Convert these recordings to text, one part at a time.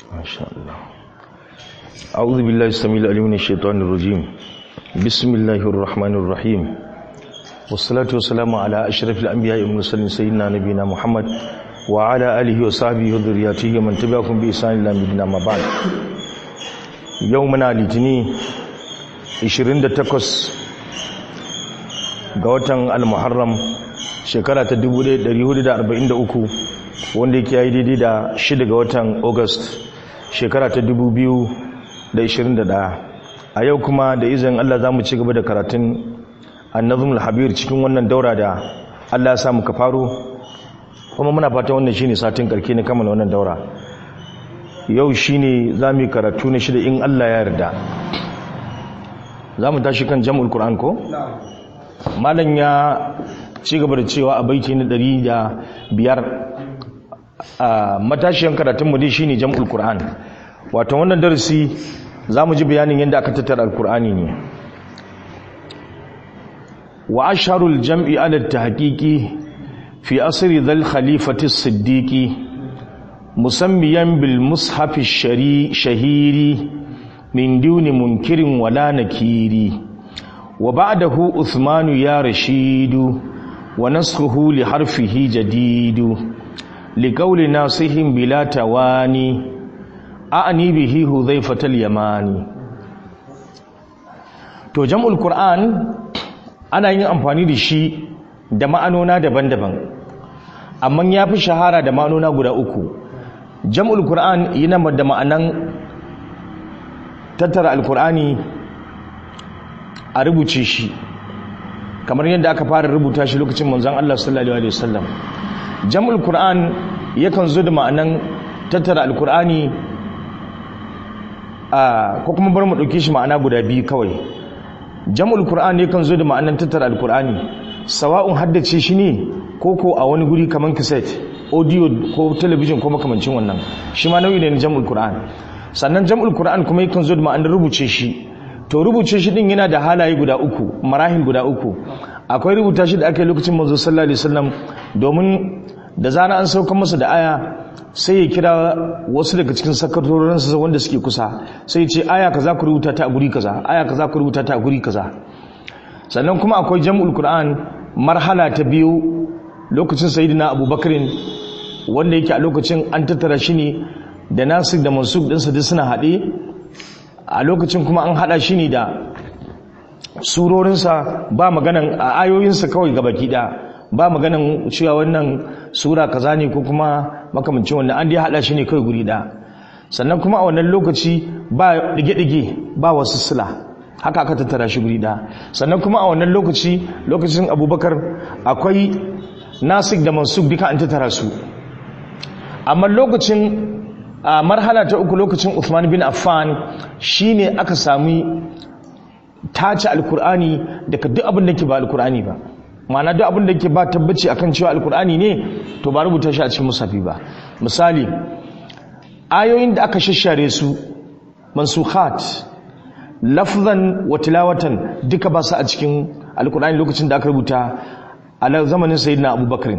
ما شاء الله أعوذ بالله السميع العليم من الشيطان الرجيم بسم الله الرحمن الرحيم والصلاة والسلام على أشرف الأنبياء والمرسلين سيدنا نبينا محمد وعلى آله وصحبه وذرياته ومن تبعهم بإحسان إلى يوم ما بعد يومنا litini 28 ga watan al-muharram shekara ta 1443 wanda yake yi daidai da 6 ga watan august shekara ta 2021 a yau kuma da izin Allah za mu ci gaba da karatun annazumul habir cikin wannan daura da Allah ya samu ka faro kuma muna fata wannan shine satin karke ne kammala wannan daura yau shine za mu yi karatu na shida in Allah ya yarda za mu tashi kan jam'ul qur'an ko malam ya ci gaba da cewa a baiti na ɗari da biyar a matashiyan karatunmu dai shine jam'ul qur'an wato wannan darasi za mu ji bayanin yadda aka tattara alkur'ani ne wa asharul jam'i ala tahqiqi fi asri dhal khalifati siddiqi musammiyan bil mushaf shahiri min duni munkirin wala nakiri wa ba'dahu uthmanu ya rashidu wa nasruhu li harfihi jadidu li qawli nasihim bila tawani a'ani bihi hudhaifatal yamani to jam'ul qur'an ana yin amfani da shi da ma'anona daban-daban amma ya fi shahara da ma'anona guda uku jam'ul qur'an yana da ma'anan tattara alqur'ani a rubuce shi kamar yadda aka fara rubuta shi lokacin manzon Allah sallallahu alaihi wasallam jam'ul qur'an yakan zo da ma'anan tattara alqur'ani ko kuma bar mu ɗauke shi ma'ana guda biyu kawai jam'ul qur'ani yakan zo da ma'anan tattara alqur'ani sawa'un haddace shi ne ko ko a wani guri kaman cassette audio ko television ko makamancin wannan shi ma nau'i ne na jam'ul qur'an sannan jam'ul qur'an kuma yakan zo da ma'anar rubuce shi to rubuce shi din yana da halaye guda uku marahil guda uku akwai rubuta shi da aka yi lokacin manzo sallallahu alaihi wasallam domin da zana an sauka masa da aya sai ya kira wasu daga cikin sakatorinsa wanda suke kusa sai ya ce aya kaza ku rubuta ta a guri kaza aya kaza ku rubuta ta a guri kaza sannan kuma akwai jam'ul qur'an marhala ta biyu lokacin sayyidina abubakarin wanda yake a lokacin an tattara shi ne da nasir da mansub ɗinsa duk suna haɗe a lokacin kuma an haɗa shi ne da surorinsa ba maganan a ayoyinsa kawai gabaki ɗaya ba maganan cewa wannan sura kaza ne ko kuma makamancin wannan an dai hada shi ne kai guri da sannan kuma a wannan lokaci ba dige-dige ba wasu sila haka aka tattara shi guri da sannan kuma a wannan lokaci lokacin abubakar akwai nasik da mansuk duka an tattara su amma lokacin a marhala ta uku lokacin Uthman bin Affan shine aka sami tace alkur'ani daga duk abin da ke ba alkur'ani ba ma'ana duk abin da ke ba tabbaci akan cewa alkur'ani ne to ba rubuta shi a cikin musafi ba misali ayoyin da aka shashare su mansukhat lafzan wa tilawatan duka ba su a cikin alkur'ani lokacin da aka rubuta a zamanin sayyidina abubakar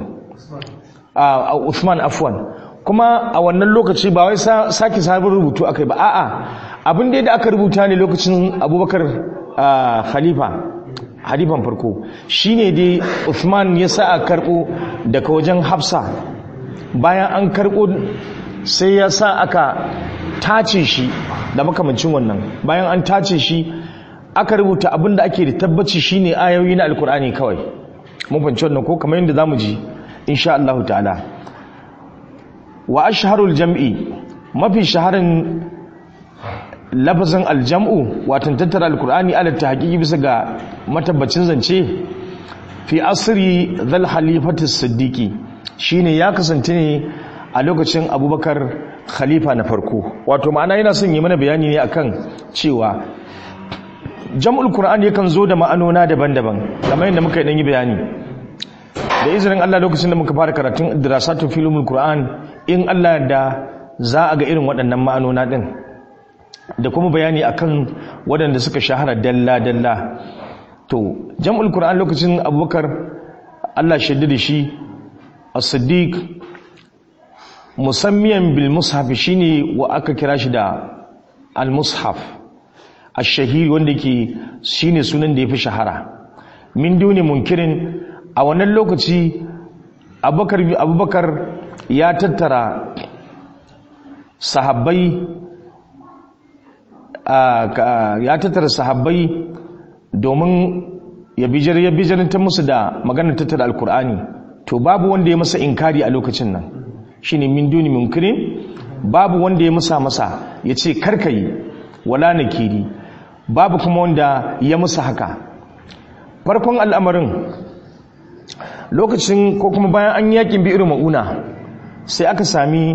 a Uthman afwan kuma a wannan lokaci ba wai sake sabon rubutu akai ba a'a abin da aka rubuta ne lokacin abubakar khalifa halifan farko shine dai Uthman ya sa a karbo daga wajen Hafsa bayan an karbo sai ya sa aka tace shi da makamancin wannan bayan an tace shi aka rubuta abin da ake da tabbaci shine ayoyi na alkur'ani kawai mun fahimci wannan ko kamar yadda zamu ji insha Allah ta'ala wa ashharul jam'i mafi shaharin lafazin aljam'u watan tattara alkur'ani ala tahqiqi bisa ga matabbacin zance fi asri dhal halifati siddiqi shine ya kasance ne a lokacin abubakar khalifa na farko wato ma'ana yana son yi mana bayani ne akan cewa jam'ul qur'ani yakan zo da ma'anona daban-daban kamar yadda muka yi bayani da izinin Allah lokacin da muka fara karatun dirasatu filmul qur'an in Allah da za a ga irin waɗannan ma'anona din da kuma bayani akan waɗanda suka shahara dalla-dalla to jam'ul qur'an lokacin abubakar Allah shaidda da shi as-siddiq musammiyan bil mushaf shine wa aka kira shi da al mushaf ash-shahir wanda ke shine sunan da yafi shahara min duni munkirin a wannan lokaci abubakar abubakar ya tattara sahabbai ya tattara sahabbai domin ya bijar ya bijarantar musu da maganar tattara alkur'ani to babu wanda ya masa inkari a lokacin nan shine min duni munkirin babu wanda ya musa masa ya ce karkayi wala nakiri babu kuma wanda ya musa haka farkon al'amarin lokacin ko kuma bayan an yakin bi irin ma'una sai aka sami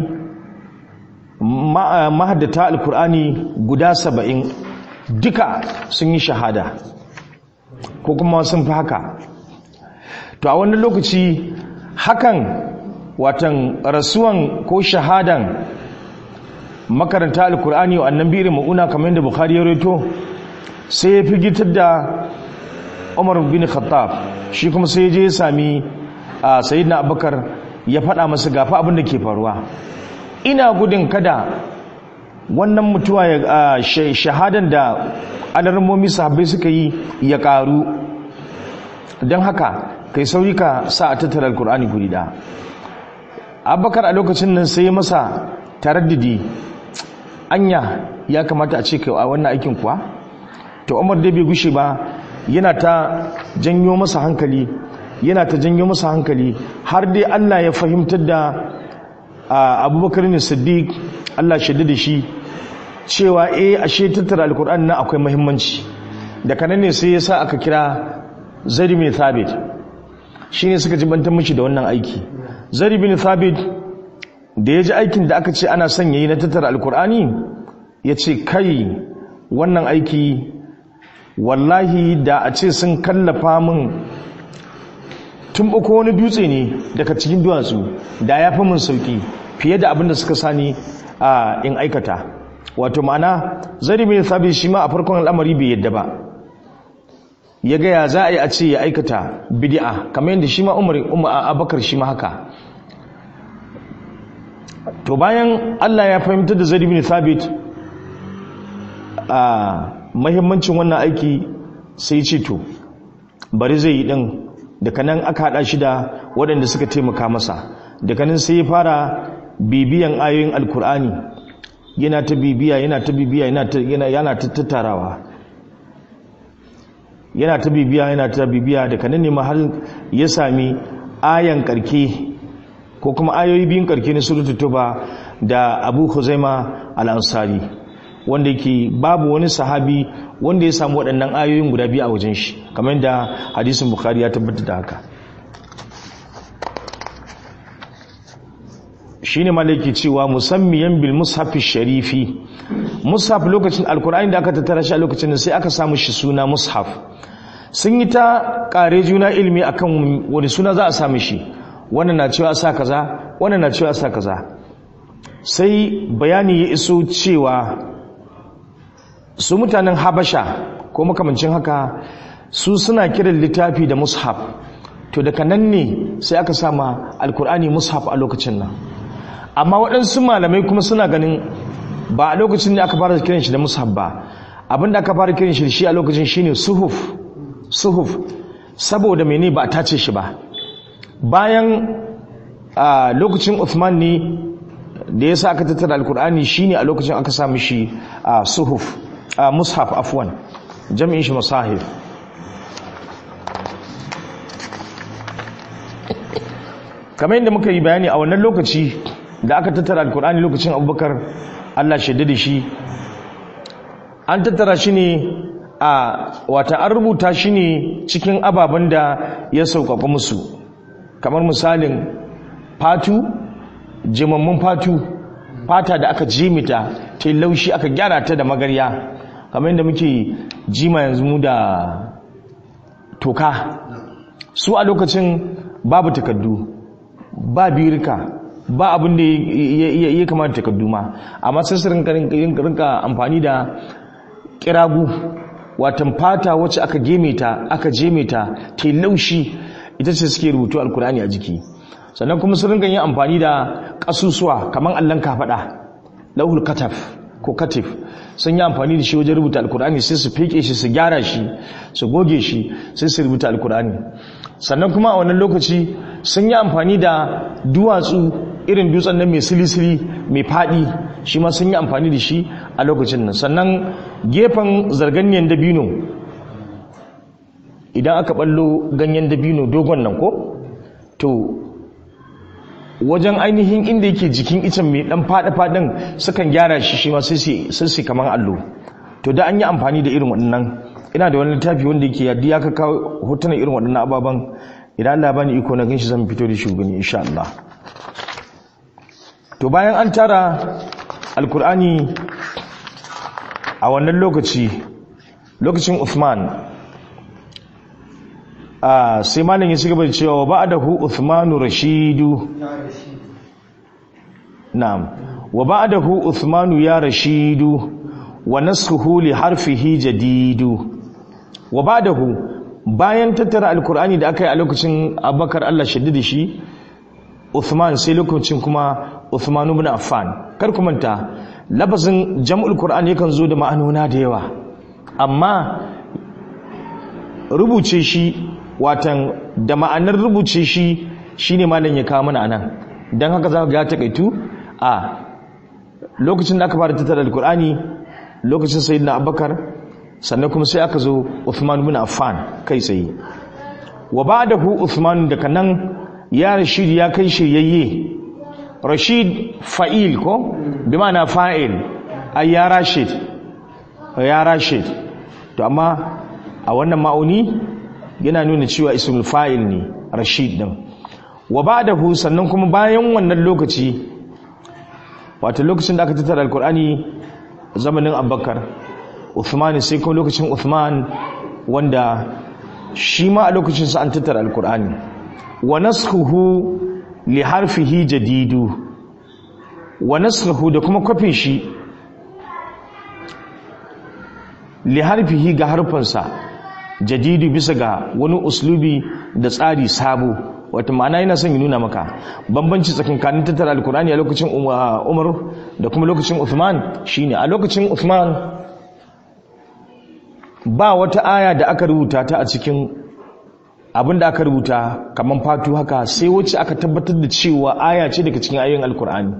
mahaddata alkur'ani guda saba'in duka sun yi shahada ko kuma sun fi haka to a wannan lokaci hakan watan rasuwan ko shahadan makaranta alkur'ani wa annan birin ma'una kamar yadda bukhari ya reto sai ya fi gitar da umar bin khattab shi kuma sai je ya sami sayyidina abubakar ya faɗa masa gafa abin da ke faruwa ina gudun kada wannan mutuwa ya shahadan da alarmomi sahabbai suka yi ya karu don haka kai sauri ka sa a tattara alkur'ani guri da abubakar a lokacin nan sai masa taraddidi anya ya kamata a ce kai a wannan aikin kuwa to umar dai bai gushe ba yana ta janyo masa hankali yana ta janyo masa hankali har dai allah ya fahimtar da abubakar ne siddiq allah shaida da shi cewa eh ashe tattara alkur'ani na akwai muhimmanci da kanan ne sai yasa aka kira zari bin thabit shine suka jibantar mishi da wannan aiki zari bin thabit da ya ji aikin da aka ce ana son yayi na tattara alkur'ani ya ce kai wannan aiki wallahi da a ce sun kallafa min tun ko wani dutse ne daga cikin duwatsu da ya fi min sauki fiye da abin da suka sani a in aikata wato ma'ana zari mai sabi shi ma a farkon al'amari bai yadda ba ya gaya za a yi a ce ya aikata bidi'a kamar yadda shi ma umar abakar shi ma haka to bayan allah ya fahimtar da zari mai sabit a mahimmancin wannan aiki sai ce to bari zai yi ɗin daga nan aka haɗa shi da waɗanda suka taimaka masa daga nan sai ya fara bibiyan ayoyin alkur'ani yana ta bibiya yana ta bibiya yana ta tattarawa yana ta bibiya yana ta bibiya daga nan ne mahal ya sami ayan karke ko kuma ayoyi biyun karke na suratul tuba da abu huzaima al-ansari wanda yake babu wani sahabi wanda ya samu waɗannan ayoyin guda biyu a wajen shi kamar da hadisin bukhari ya tabbatar da haka shine malaki cewa musammiyan bil mushaf sharifi mushaf lokacin alkur'ani da aka tattara shi a lokacin sai aka samu shi suna mushaf sun yi ta kare juna ilimi akan wani suna za a samu shi wannan na cewa sa kaza wannan na cewa sa kaza sai bayani ya iso cewa su mutanen habasha ko makamancin haka su suna kiran littafi da mushaf to daga nan ne sai aka sama alkur'ani mushaf a lokacin nan amma waɗansu malamai kuma suna ganin ba a lokacin da aka fara kiran shi da mushaf ba abinda aka fara kiran shi shi a lokacin shine suhuf suhuf saboda mene ba a tace shi ba bayan a lokacin Uthman ne da yasa aka tattara alkur'ani shine a lokacin aka sa mishi a suhuf a mushaf afwan jami'in shi masahif kamar yadda muka yi bayani a wannan lokaci da aka tattara alkur'ani lokacin abubakar allah shaida da shi an tattara shi ne a wata an rubuta shi ne cikin ababen da ya sauƙaƙa musu kamar misalin fatu jimammun fatu fata da aka jimita ta yi laushi aka gyara ta da magarya kamar yadda muke jima yanzu mu da toka su a lokacin babu takaddu ba birka ba abin da ya kamata takaddu ma amma sai su rinka amfani da kiragu watan fata wacce aka geme ta aka jeme ta ta laushi ita ce suke rubutu alkurani a jiki sannan kuma su ringa yin amfani da kasusuwa kamar allon kafaɗa lauhul kataf ko katif sun yi amfani da shi wajen rubuta alkur'ani sai su feke shi su gyara shi su goge shi sai su rubuta alkur'ani sannan kuma a wannan lokaci sun yi amfani da duwatsu irin dutsen nan mai silisili mai faɗi shi ma sun yi amfani da shi a lokacin nan sannan gefen zarganyen dabino idan aka ballo ganyen dabino dogon nan ko to wajen ainihin inda yake jikin icen mai dan fada-fadan sukan gyara shi shi ma sai su kamar allo to da an yi amfani da irin waɗannan ina da wani littafi wanda yake yadda ya kawo hotunan irin waɗannan ababen idan Allah bani iko na ganshi zan fito da shi gani insha Allah to bayan an tara alkur'ani a wannan lokaci lokacin Uthman sai malam ya cigaba da cewa ba da hu Uthmanu Rashidu na'am wa ba da hu Uthmanu ya Rashidu wa nasxuhu li harfihi jadidu wa ba da hu bayan tattara alkur'ani da aka yi a lokacin Abubakar Allah shaddida shi Uthman sai lokacin kuma Uthman ibn Affan kar ku manta lafazin jam'ul Qur'an yakan zo da ma'anona da yawa amma rubuce shi watan da ma'anar rubuce shi shine malam ya kawo mana anan dan haka za ka ga takaitu a lokacin da aka fara tattara alkur'ani lokacin sayyidina abubakar sannan kuma sai aka zo Uthman ibn Affan kai tsaye wa ba'dahu Uthman daga nan ya Rashid ya kai shiryayye Rashid fa'il ko bi ma'ana fa'il ay ya Rashid ya Rashid to amma a wannan ma'auni yana nuna cewa ismul fa'il ne rashid din wa ba'dahu sannan kuma bayan wannan lokaci wato lokacin da aka tattara alkur'ani zamanin abubakar uthman sai kuma lokacin uthman wanda shi ma a lokacin sa an tattara alkur'ani wa naskhuhu li harfihi jadidu wa naskhuhu da kuma kwafin shi li harfihi ga harfansa jadidu bisa ga wani uslubi da tsari sabo wata ma'ana yana son yi nuna maka bambanci tsakankanin tattara alkur'ani a lokacin umar da kuma lokacin uthman shine a lokacin uthman ba wata aya da aka rubuta ta a cikin abin da aka rubuta kamar fatu haka sai wacce aka tabbatar da cewa aya ce daga cikin ayoyin alkur'ani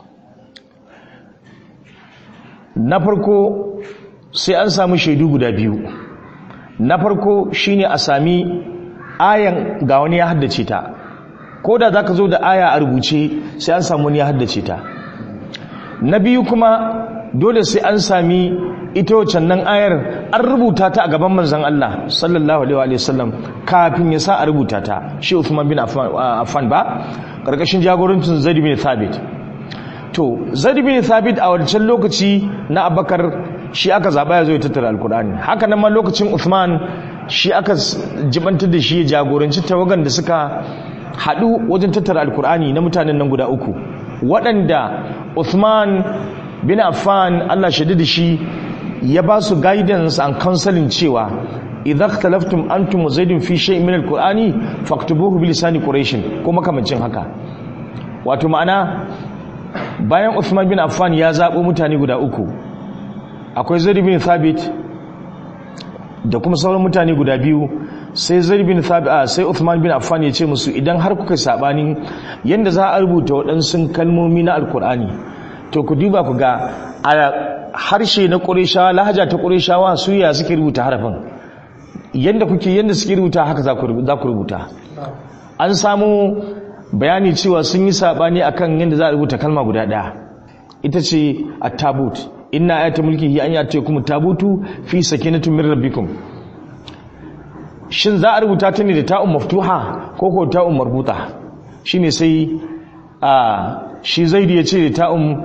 na farko sai an samu shaidu guda biyu na farko shine a sami ayan ga wani ya haddace ta ko da zaka zo da aya a rubuce sai an samu wani ya haddace ta na biyu kuma dole sai an sami ita wacan nan ayar an rubuta ta a gaban manzon Allah sallallahu alaihi wa sallam kafin ya sa a rubuta ta shi Uthman bin Affan ba karkashin jagorancin Zaid bin Thabit to Zaid bin Thabit a wancan lokaci na Abubakar shi aka zaba ya zo ya tattara alkur'ani haka nan ma lokacin Uthman shi aka jibantar da shi ya jagoranci tawagan da suka haɗu wajen tattara alkur'ani na mutanen nan guda uku waɗanda Uthman bin Affan Allah shaidi da shi ya ba su guidance and counseling cewa idza ikhtalaftum antum wa zaidun fi shay'in min alqur'ani faktubuhu bi lisani quraish ko makamancin haka wato ma'ana bayan Uthman bin Affan ya zabo mutane guda uku akwai Zaid bin Thabit da kuma sauran mutane guda biyu sai Zaid bin Thabit sai Uthman bin Affan ya ce musu idan har kuka sabani yanda za a rubuta waɗansu kalmomi na alkur'ani to ku duba ku ga a harshe na ƙurishawa lahaja ta ƙurishawa su ya suke rubuta harafin yanda kuke yanda suke rubuta haka za ku rubuta an samu bayani cewa sun yi sabani akan yanda za a rubuta kalma guda ɗaya ita ce at-tabut inna ayata mulkihi an yate kuma tabutu fi sakinatin min rabbikum shin za a rubuta ta ne da ta'un maftuha ko ko ta'un marbuta shine sai a shi zaidi ya ce da ta'un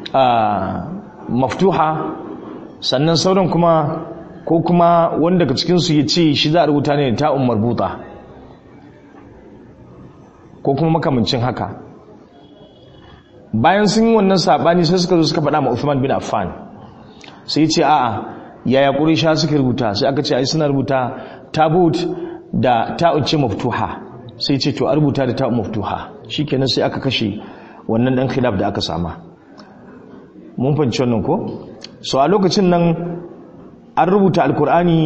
maftuha sannan sauran kuma ko kuma wanda daga cikin su ya ce shi za a rubuta ne da ta'un marbuta ko kuma makamancin haka bayan sun yi wannan sabani sai suka zo suka faɗa ma Uthman bin Affan sai ce a'a yaya Quraysha suka rubuta sai aka ce ai suna rubuta tabut da ta'un ce maftuha sai ce to a rubuta da ta'un maftuha shikenan sai aka kashe wannan dan khilaf da aka sama mun fahimci wannan ko so a lokacin nan an rubuta alkur'ani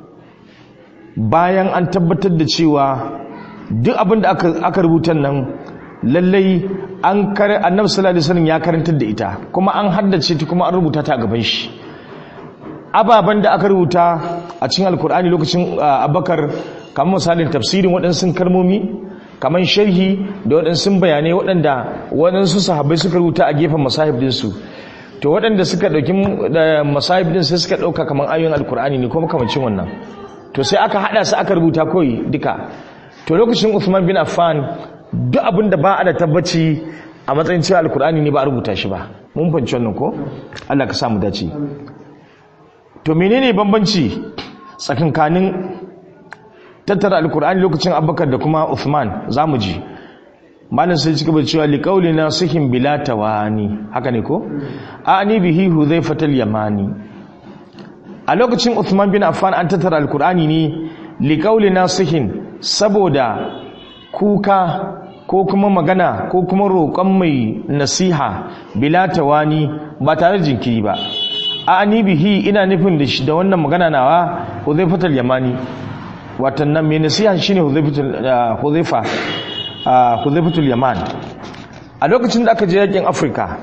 bayan an tabbatar da cewa duk abin da aka rubuta nan lallai an kare annabi sallallahu alaihi wasallam ya karantar da ita kuma an haddace ta kuma an rubuta ta a gaban shi ababen da aka rubuta a cikin alkur'ani lokacin abakar kamar misalin tafsirin waɗansu kalmomi kamar sharhi da waɗansu bayanai waɗanda waɗansu sahabbai suka rubuta a gefen masahib dinsu to waɗanda suka ɗauki masahib din sai suka ɗauka kamar ayoyin alkur'ani ne kuma kamancin wannan to sai aka haɗa su aka rubuta kawai duka to lokacin Uthman bin Affan duk abin da ba a da tabbaci a matsayin cewa alkur'ani ne ba a rubuta shi ba mun fahimci wannan ko Allah ka samu dace to menene bambanci tsakankanin tattara alkur'ani lokacin abubakar da kuma uthman za mu ji malin sai cika bai cewa liƙauli na sihin bila tawani haka ne ko ani bihi huzaifatal yamani a lokacin uthman bin affan an tattara alkur'ani ne liƙauli na sihin saboda kuka ko kuma magana ko kuma roƙon mai nasiha bila tawani ba tare da jinkiri ba ani bihi ina nufin da da wannan magana nawa huzaifatal yamani watan nan mai nasiha shine huzaifa huzaifatul yaman a lokacin da aka je yakin afirka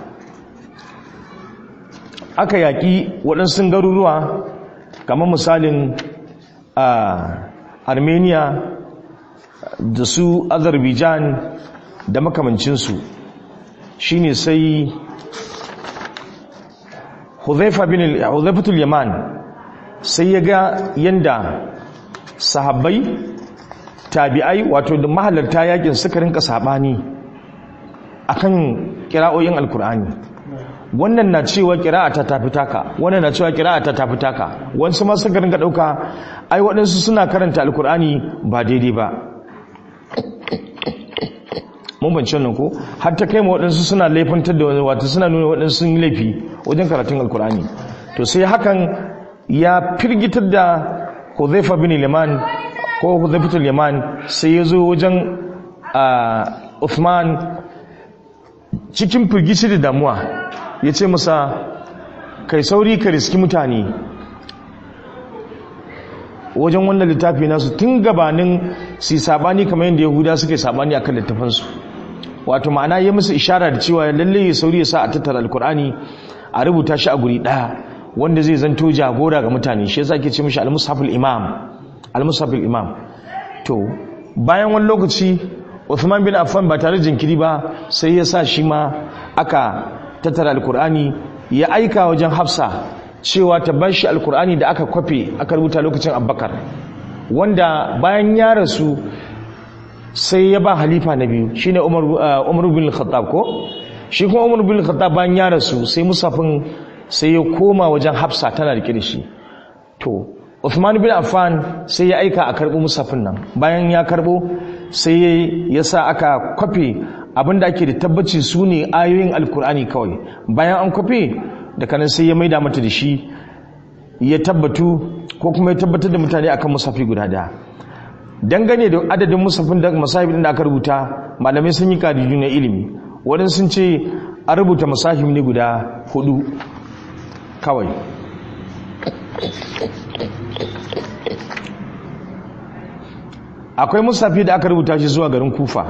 aka yaki waɗansu garuruwa kamar misalin armenia da su azerbaijan da makamancinsu shine sai huzaifatul yaman sai ya ga yanda sahabbai tabi'ai wato da mahalarta yakin suka rinka sabani akan kira'o'in alkur'ani wannan na cewa kira'a ta tafi taka wannan na cewa kira'a ta tafi taka wasu ma suka rinka dauka ai waɗansu suna karanta alkur'ani ba daidai ba mun bance wannan ko har ta kai ma waɗansu suna laifantar da wani wato suna nuna waɗansu sun yi laifi wajen karatun alkur'ani to sai hakan ya firgitar da Hudhaifa bin Liman ko Hudhaifatul Yaman sai ya zo wajen Uthman cikin firgici da damuwa ya ce masa kai sauri ka riski mutane wajen wannan littafi nasu tun gabanin su sabani kamar yadda yahuda suke sabani akan littafansu wato ma'ana ya musu ishara da cewa lalle ya sauri ya sa a tattara alkur'ani a rubuta shi a guri ɗaya wanda zai zanto jagora ga mutane shi yasa ke ce mishi al-mushaful imam al-mushaful imam to bayan wani lokaci Uthman bin Affan ba tare jinkiri ba sai ya sa shi ma aka tattara alkur'ani ya aika wajen Hafsa cewa ta bashi alkur'ani da aka kwafe aka rubuta lokacin Abubakar wanda bayan ya rasu sai ya ba halifa na biyu shine Umar Umar bin Khattab ko shi kuma Umar bin Khattab bayan ya rasu sai musafin sai ya koma wajen hafsa tana da shi to Uthman bin Affan sai ya aika a karbo musafin nan bayan ya karbo sai ya sa aka kwafe abinda ake da tabbaci su ne ayoyin alkur'ani kawai bayan an kwafe da kanan sai ya maida mata da shi ya tabbatu ko kuma ya tabbatar da mutane akan musafi guda daya dangane da adadin musafin da masahibin da aka rubuta malamai sun yi kadidu na ilimi waɗansu sun ce an rubuta masahib ne guda hudu kawai akwai musafi da aka rubuta shi zuwa garin kufa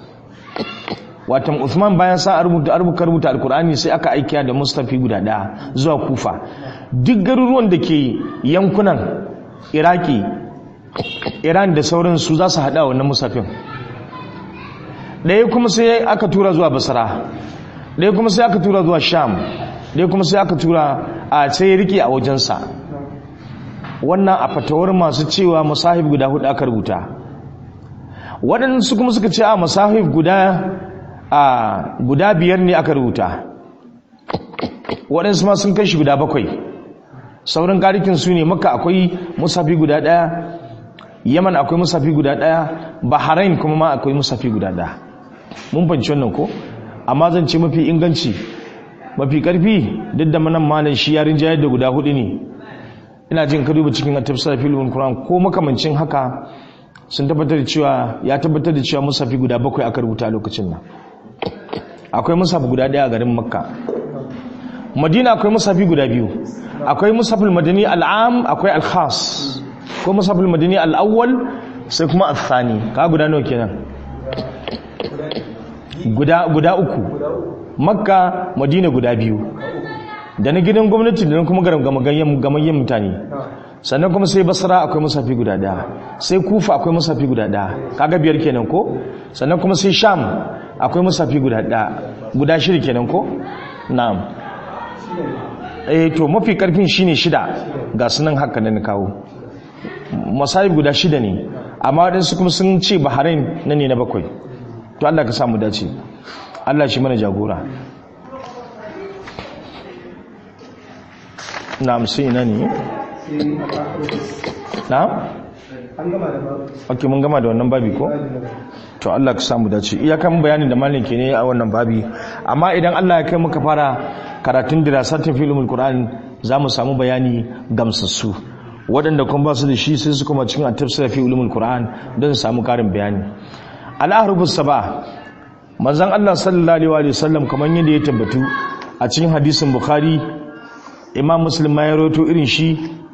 watan Uthman bayan sa rubuta rubuta rubuta alkur'ani sai aka aikiya da mustafi guda daya zuwa kufa duk garuruwan da ke yankunan iraki iran da sauransu za su haɗa wannan musafin ɗaya kuma sai aka tura zuwa basra ɗaya kuma sai aka tura zuwa sham ɗaya kuma sai aka tura a sai rike a wajensa wannan a fatawar masu cewa masahib guda hudu aka rubuta waɗansu kuma suka ce a masahib guda a guda biyar ne aka rubuta waɗansu ma sun kai shi guda bakwai sauran karikin su ne maka akwai musafi guda ɗaya yaman akwai musafi guda ɗaya bahrain kuma ma akwai musafi guda ɗaya mun fahimci wannan ko amma zan ce mafi inganci mafi karfi duk da manan malam shi yarin jayar da guda hudu ne ina jin ka duba cikin tafsir filmin Qur'an ko makamancin haka sun tabbatar da cewa ya tabbatar da cewa musafi guda bakwai aka rubuta a lokacin nan akwai musafi guda daya a garin makka madina akwai musafi guda biyu akwai musafil madani al'am akwai al-khas ko musafil madani al-awwal sai kuma al-thani ka guda nawa kenan guda guda uku makka madina guda biyu da na gidan gwamnati da na kuma gamayyen mutane sannan kuma sai basra akwai musafi guda daya sai kufa akwai musafi guda daya kaga biyar kenan ko sannan kuma sai sham akwai musafi guda daya guda shida kenan ko na'am eh to mafi karfin shine shida ga sunan haka da na kawo masahib guda shida ne amma waɗansu kuma sun ce bahrain na ne na bakwai to Allah ka samu dace Allah shi mana jagora na'am sai ina ne na'am ok mun gama da wannan babi ko to Allah ka samu dace iyakan bayanin da malin ke ne a wannan babi amma idan Allah ya kai muka fara karatun dirasatin filmul qur'an za mu samu bayani gamsassu waɗanda kuma ba su da shi sai su kuma cikin at-tafsir fi ulumul qur'an don su samu karin bayani al-ahrubus saba manzon Allah sallallahu alaihi wasallam kamar yadda ya tabbatu a cikin hadisin bukhari imam muslim ma ya rawaito irin shi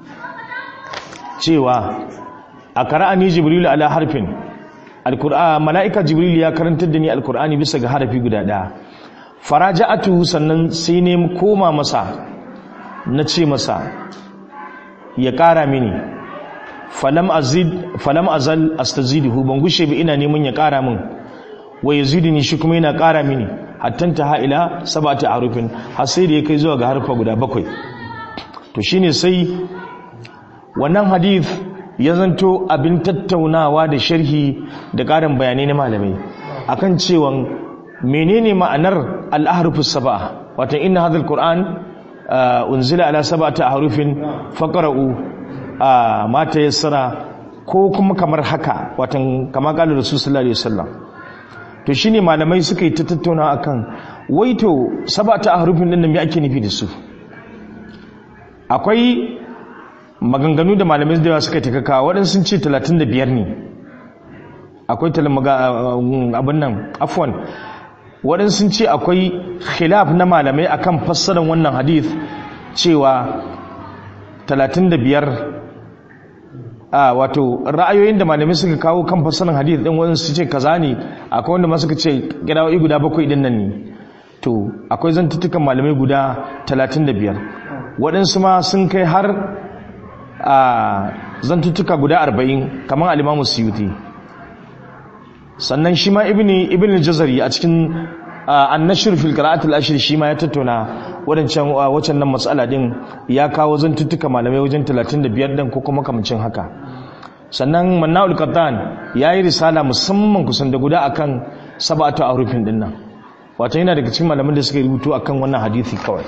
cewa a qara'ani jibril ala harfin al-qur'an malaika jibril ya karantar da ni al-qur'ani bisa ga harafi guda ɗaya faraja'atu sannan sai ne koma masa na ce masa ya ƙara mini falam azid falam azal astaziduhu ban gushe ba ina neman ya ƙara min wa yaziduni shi kuma yana ƙara mini hatta ta ha'ila sab'ati harufin har sai da ya kai zuwa ga harfa guda bakwai to shine sai wannan hadith ya zanto abin tattaunawa da sharhi da ƙarin bayanai na malamai akan cewa menene ma'anar al-ahrufus sab'a wato inna hadha al-qur'an unzila ala sab'ati ahrufin faqra'u ma tayassara ko kuma kamar haka wato kama kala rasul sallallahu alaihi wasallam to shine malamai suka yi ta tattauna akan waito sab'ati ahrufin din me ake nufi da su akwai maganganu da malamai da suka taka waɗansu sun ce 35 ne akwai abin nan afwan waɗansu sun ce akwai khilaf na malamai akan fassarar wannan hadith cewa 35 a wato ra'ayoyin da malamai suka kawo kan fassarar hadith ɗin waɗansu ce kaza ne akwai wanda ma suka ce gidawoyi guda bakwai ɗin nan ne to akwai zantuttukan malamai guda 35 waɗansu ma sun kai har a zantuttuka guda 40 kamar alimamu suyuti sannan shi ma ibni ibn jazari a cikin annashir fil qira'atul ashir shi ma ya tattauna wadancan wacan nan matsala din ya kawo zantuttuka malamai wajen 35 din ko kuma kamancin haka sannan mannaul qattan yayi risala musamman kusan da guda akan sab'atu arufin din nan wato yana daga cikin malaman da suka rubutu akan wannan hadisi kawai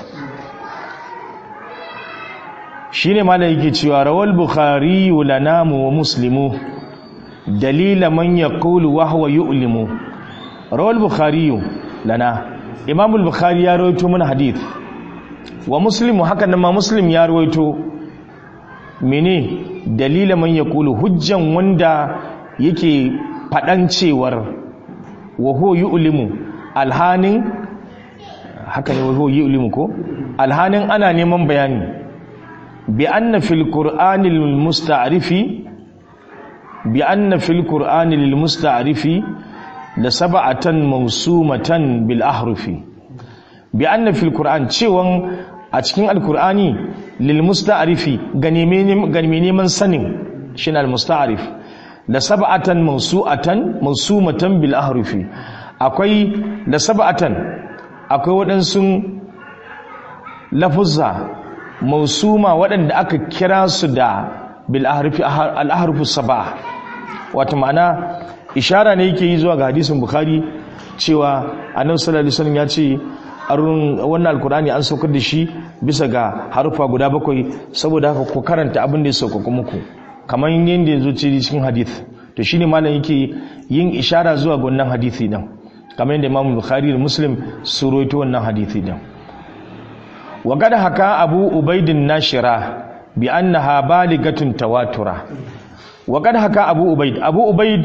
shine malai yake cewa rawal bukhari lana wa muslimu dalila man yaqulu wa huwa yu'limu rawal bukhari lana imam al-bukhari ya rawaito mana hadith wa muslimu hakan nan ma muslim ya rawaito mene dalila man yaqulu hujjan wanda yake fadan cewar wa huwa yu'limu alhanin haka ne wa huwa yu'limu ko alhanin ana neman bayani bi anna fil qur'anil musta'rifi bi anna fil qur'ani lil musta'rifi la sab'atan mawsumatan bil ahrufi bi anna fil qur'an cewon a cikin alqur'ani lil musta'rifi ga neman sanin shin al musta'rif la sab'atan mawsu'atan mawsumatan bil ahrufi akwai da sab'atan akwai waɗansu lafuzza mausuma waɗanda aka kira su da bil ahrufi al ahrufu sab'a wato ma'ana ishara ne yake yi zuwa ga hadisin bukhari cewa annabi sallallahu alaihi wasallam ya ce arun wannan alkurani an saukar da shi bisa ga harufa guda bakwai saboda haka ku karanta abin da ya sauka muku kamar yadda ya zo cikin hadith to shine malam yake yin ishara zuwa ga wannan hadisi din kamar yadda Imam Bukhari da Muslim su rawaito wannan hadisi din wa gada haka Abu Ubaidin Nashira bi annaha baligatun tawatura wa kad haka abu ubaid abu ubaid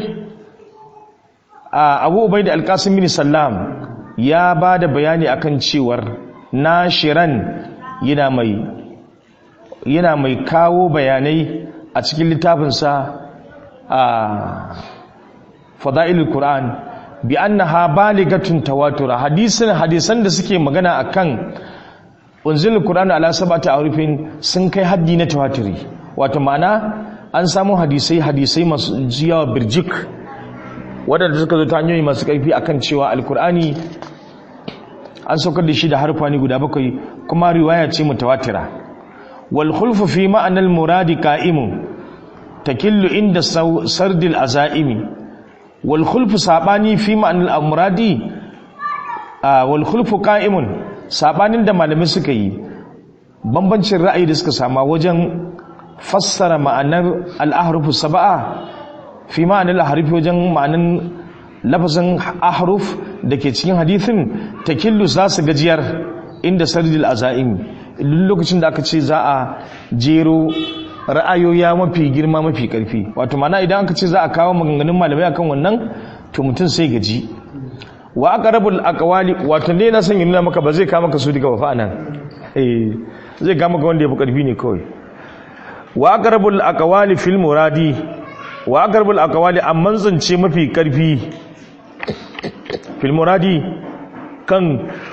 abu ubaid al-qasim bin sallam ya ba da bayani akan cewar nashiran yana mai yana mai kawo bayanai a cikin littafinsa a fada'ilul qur'an bi annaha baligatun tawatura hadisan hadisan da suke magana akan unzilul qur'an ala sab'ati arifin sun kai haddi na tawaturi wato ma'ana an samu hadisai hadisai masu jiyawa birjik wadanda suka zo ta hanyoyi masu karfi akan cewa alqur'ani an saukar da shi da harfani guda bakwai kuma riwaya ce mutawatira wal khulfu fi ma'anal muradi qa'imun takillu inda sardil azaimi wal khulfu sabani fi ma'anal muradi wal khulfu qa'imun sabanin da malamai suka yi bambancin ra'ayi da suka sama wajen fassara ma'anar al-ahrufu sab'a fi ma'anal ahrufi wajen ma'anan lafazin ahruf da ke cikin hadithin takillu za su gajiyar inda sardil azaim lokacin da aka ce za a jero ra'ayoya mafi girma mafi karfi wato mana idan aka ce za a kawo maganganun malamai akan wannan to mutum sai gaji wa aqrabul aqwali wato ne na san nuna maka ba zai kama ka su daga wafa nan eh zai kama ka wanda ya fi karfi ne kawai wa aqrabul aqwali fil muradi wa aqrabul aqwali amman zance mafi karfi filmuradi kan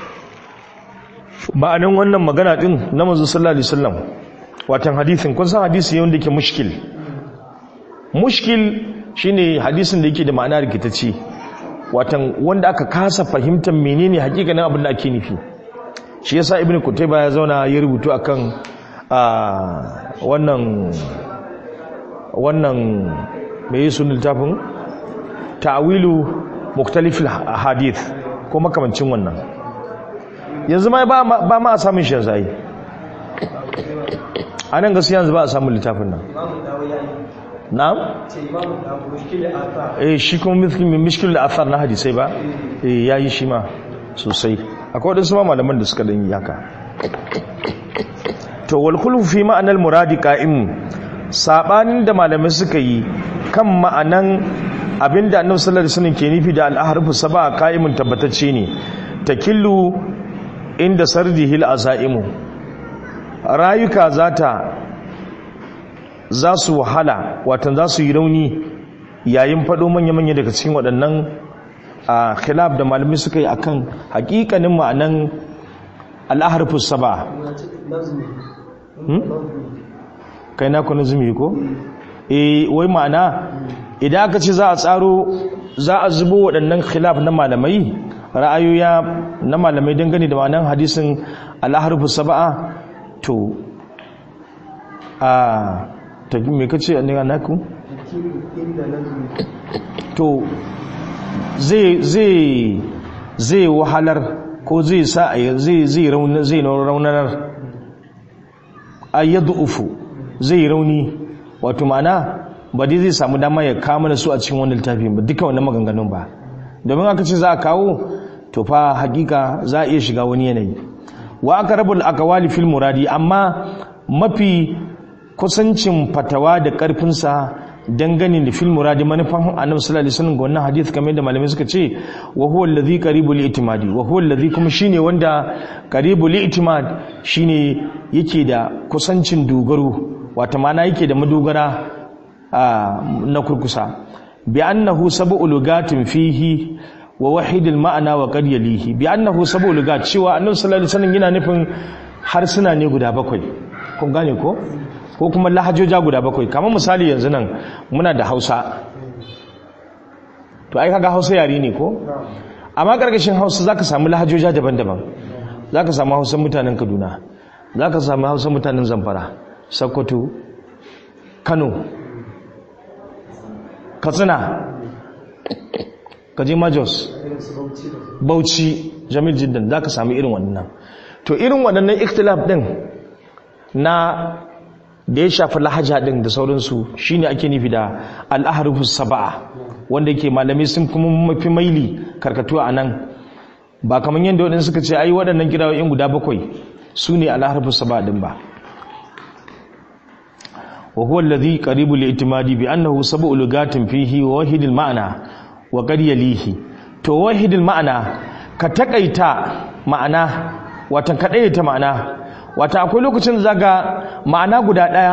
ma'anin wannan magana din na manzo sallallahu alaihi wasallam watan hadisin kun san hadisi yau da yake mushkil mushkil shine hadisin da yake da ma'ana rikitacce watan wanda aka kasa fahimtar menene hakikanin abin da ake nufi shi yasa ibnu kutayba ya zauna ya rubutu akan wannan wannan mai sunan littafin ta'wilu muktalifil hadith ko makamancin wannan yanzu ma ba ma a samun shi yanzu ai a nan gaskiya yanzu ba a samun littafin nan na'am eh shi kuma mishkil da athar na hadisai ba eh yayi shi ma sosai akwai wadansu ma malaman da suka dan yi haka to wal khulfu fi ma'anal muradi qa'im sabanin da malamai suka yi kan ma'anan abinda annabi sallallahu alaihi wasallam ke nufi da al-ahrufu sab'a qa'imun tabbatacce ne takillu inda sardihil azaimu rayuka zata za su wahala watan za su yi rauni yayin fado manya-manya daga cikin waɗannan a khilaf da malamai suka yi akan hakikanin ma'anan al-ahrufu sab'a kai na ku nazumi ko eh wai ma'ana idan aka ce za a tsaro za a zubo waɗannan khilaf na malamai ra'ayoya na malamai dangane da ma'anan hadisin al-harfu sab'a to a ta me kace ne ga naku to zai zai zai wahalar ko zai sa zai zai raunar zai raunar ayyadu zai rauni wato ma'ana ba dai zai samu dama ya kawo mana su a cikin wani littafi ba duka wannan maganganun ba domin aka ce za a kawo to fa hakika za a iya shiga wani yanayi wa aka rabu akawali fil muradi amma mafi kusancin fatawa da karfinsa dangane da fil muradi manufan annabi sallallahu alaihi wasallam ga wannan hadith kamar da malamai suka ce wa huwa allazi qaribu li itimadi wa huwa allazi kuma shine wanda qaribu li itimad shine yake da kusancin dogaro wata mana yake da madogara na kurkusa bi annahu sab'u lugatin fihi wa wahidil ma'ana wa qad yalihi bi annahu sab'u lugat cewa annabi sallallahu alaihi wasallam yana nufin harsuna ne guda bakwai kun gane ko ko kuma lahajoja guda bakwai kamar misali yanzu nan muna da Hausa to ai kaga Hausa yare ne ko amma karkashin Hausa zaka samu lahajoja daban-daban zaka samu Hausa mutanen Kaduna zaka samu Hausa mutanen Zamfara Sokoto Kano Katsina kaje Majos Bauchi Jamil Jiddan zaka samu irin wannan to irin waɗannan ikhtilaf din na da ya shafi lahaja din da sauransu shine ake nufi da al-ahrufu sab'a wanda yake malamai sun kuma mafi maili karkatu a nan ba kamar yadda waɗanda suka ce ai waɗannan kirawoyin guda bakwai su ne al-ahrufu sab'a din ba wa huwa alladhi qaribu li itimadi bi annahu sab'u lugatin fihi wa wahidil ma'na wa qad yalihi to wahidil ma'na ka takaita ma'ana watan ka ta ma'ana wata akwai lokacin da zaga ma'ana guda daya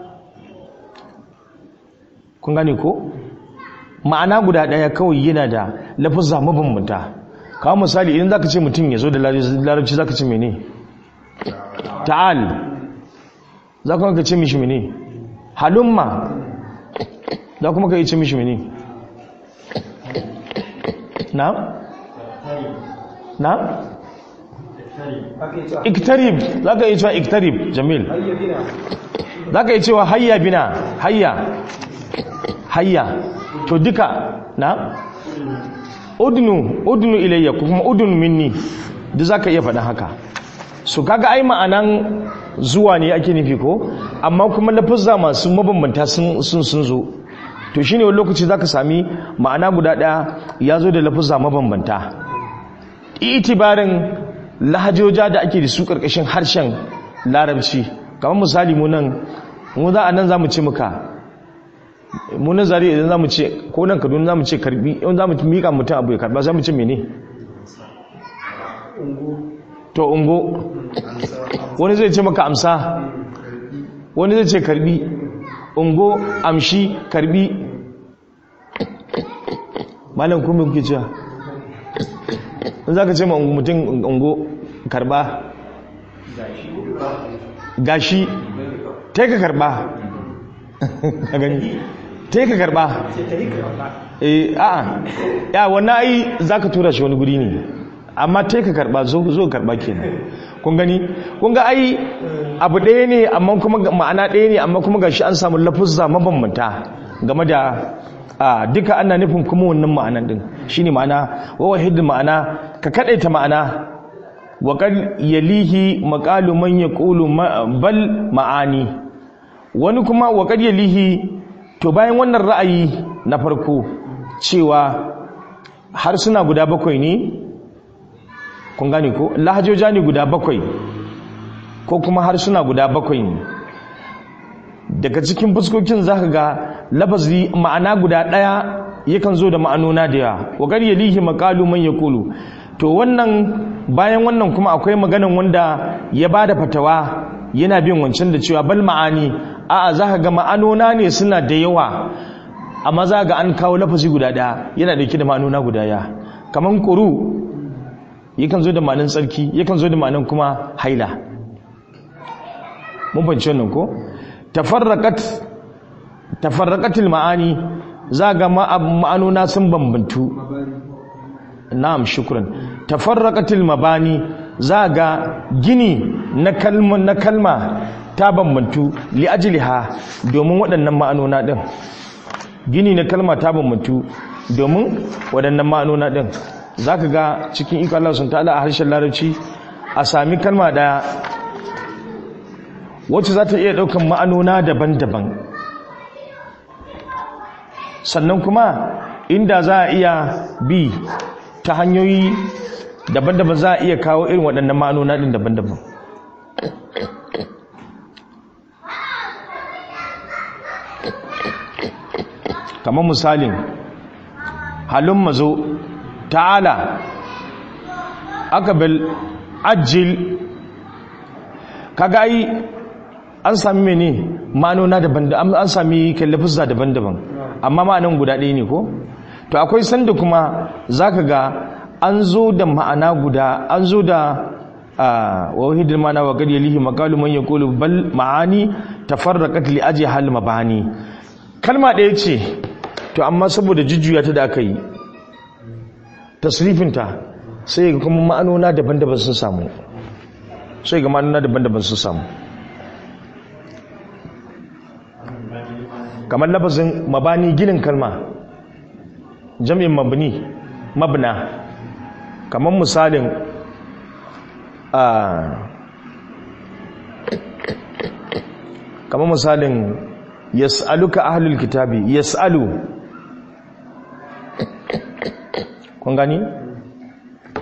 kun gane ko ma'ana guda daya kawai yana da lafuzza mabambanta kawo misali idan zaka ce mutum ya zo da larabci zaka ce mene ta'al za kuma ka ce mishi mene halumma za kuma ka yi ce mishi mene na? na? iktarib za ka yi cewa iktarib jamil za ka yi cewa hayya bina hayya hayya to duka na? udnu udnu ilayya kuma udnu minni duk za ka iya faɗin haka su kaga ai ma'anan zuwa ne ake nufi ko amma kuma lafazza masu mabambanta sun sun zo to shine wani lokaci zaka sami ma'ana guda daya ya zo da lafazza mabambanta itibarin lahajoja da ake da su karkashin harshen larabci kamar misali mu nan mu za a nan zamu ce muka mu nan zari idan zamu ce ko nan kaduna zamu ce karbi in zamu mika mutum abu ya karba zamu ce mene to ungo wani zai ce maka amsa wani zai ce karbi ungo amshi karbi malam kuma kuke cewa in za ka ce ma mutum ungo karba gashi ta ka karba ka gani ta ka karba eh a'a ya wannan ai za ka tura shi wani guri ne amma ta ka karba zo zo karba kenan kun gani kun ga ai abu ɗaya ne amma kuma ma'ana ɗaya ne amma kuma gashi an samu lafuzza mabambanta game da a duka ana nufin kuma wannan ma'anan din shine ma'ana wa wahid ma'ana ka kadaita ma'ana wa qad yalihi maqalu man yaqulu bal ma'ani wani kuma wa qad yalihi to bayan wannan ra'ayi na farko cewa harsuna guda bakwai ne kun gane ko lahajoja ne guda bakwai ko kuma harsuna guda bakwai ne daga cikin fuskokin za ka ga lafazi ma'ana guda ɗaya yakan zo da ma'anona da yawa wa gar yalihi maqalu man yaqulu to wannan bayan wannan kuma akwai maganan wanda ya bada fatawa yana bin wancan da cewa bal ma'ani a'a za ka ga ma'anona ne suna da yawa amma za ga an kawo lafazi guda ɗaya yana dauke da ma'anona guda ya kaman quru yakan zo da ma'anin tsarki yakan zo da ma'anin kuma haila mun fahimci wannan ko tafarraqat tafarraqatil ma'ani za ga ma'anona sun bambantu na'am shukran tafarraqatil mabani za ga gini na kalma na kalma ta bambantu li ajliha domin waɗannan ma'anona din gini na kalma ta bambantu domin waɗannan ma'anona din zaka ga cikin iko Allah sun ta'ala a harshen larabci a sami kalma daya wacce za ta iya ɗaukan ma'anona daban-daban sannan kuma inda za a iya bi ta hanyoyi daban-daban za a iya kawo irin waɗannan ma'anona ɗin daban-daban kamar misalin halin mazo ta'ala aka bil ajil kaga ai an sami mene ma'anona daban-daban an sami kallafuzza daban-daban amma ma'anan guda ɗaya ne ko to akwai sanda kuma zaka ga an zo da ma'ana guda an zo da wahidul ma'ana wa qad yalihi maqalu man yaqulu bal ma'ani tafarraqat li aji hal mabani kalma ɗaya ce to amma saboda jujjuya ta da aka yi tasrifinta sai ga kuma ma'anona daban-daban sun samu sai ga ma'anona daban-daban sun samu kamar lafazin mabani ginin kalma jami'in mabni mabna kamar misalin a kamar misalin yas'aluka ahlul kitabi yas'alu kun gani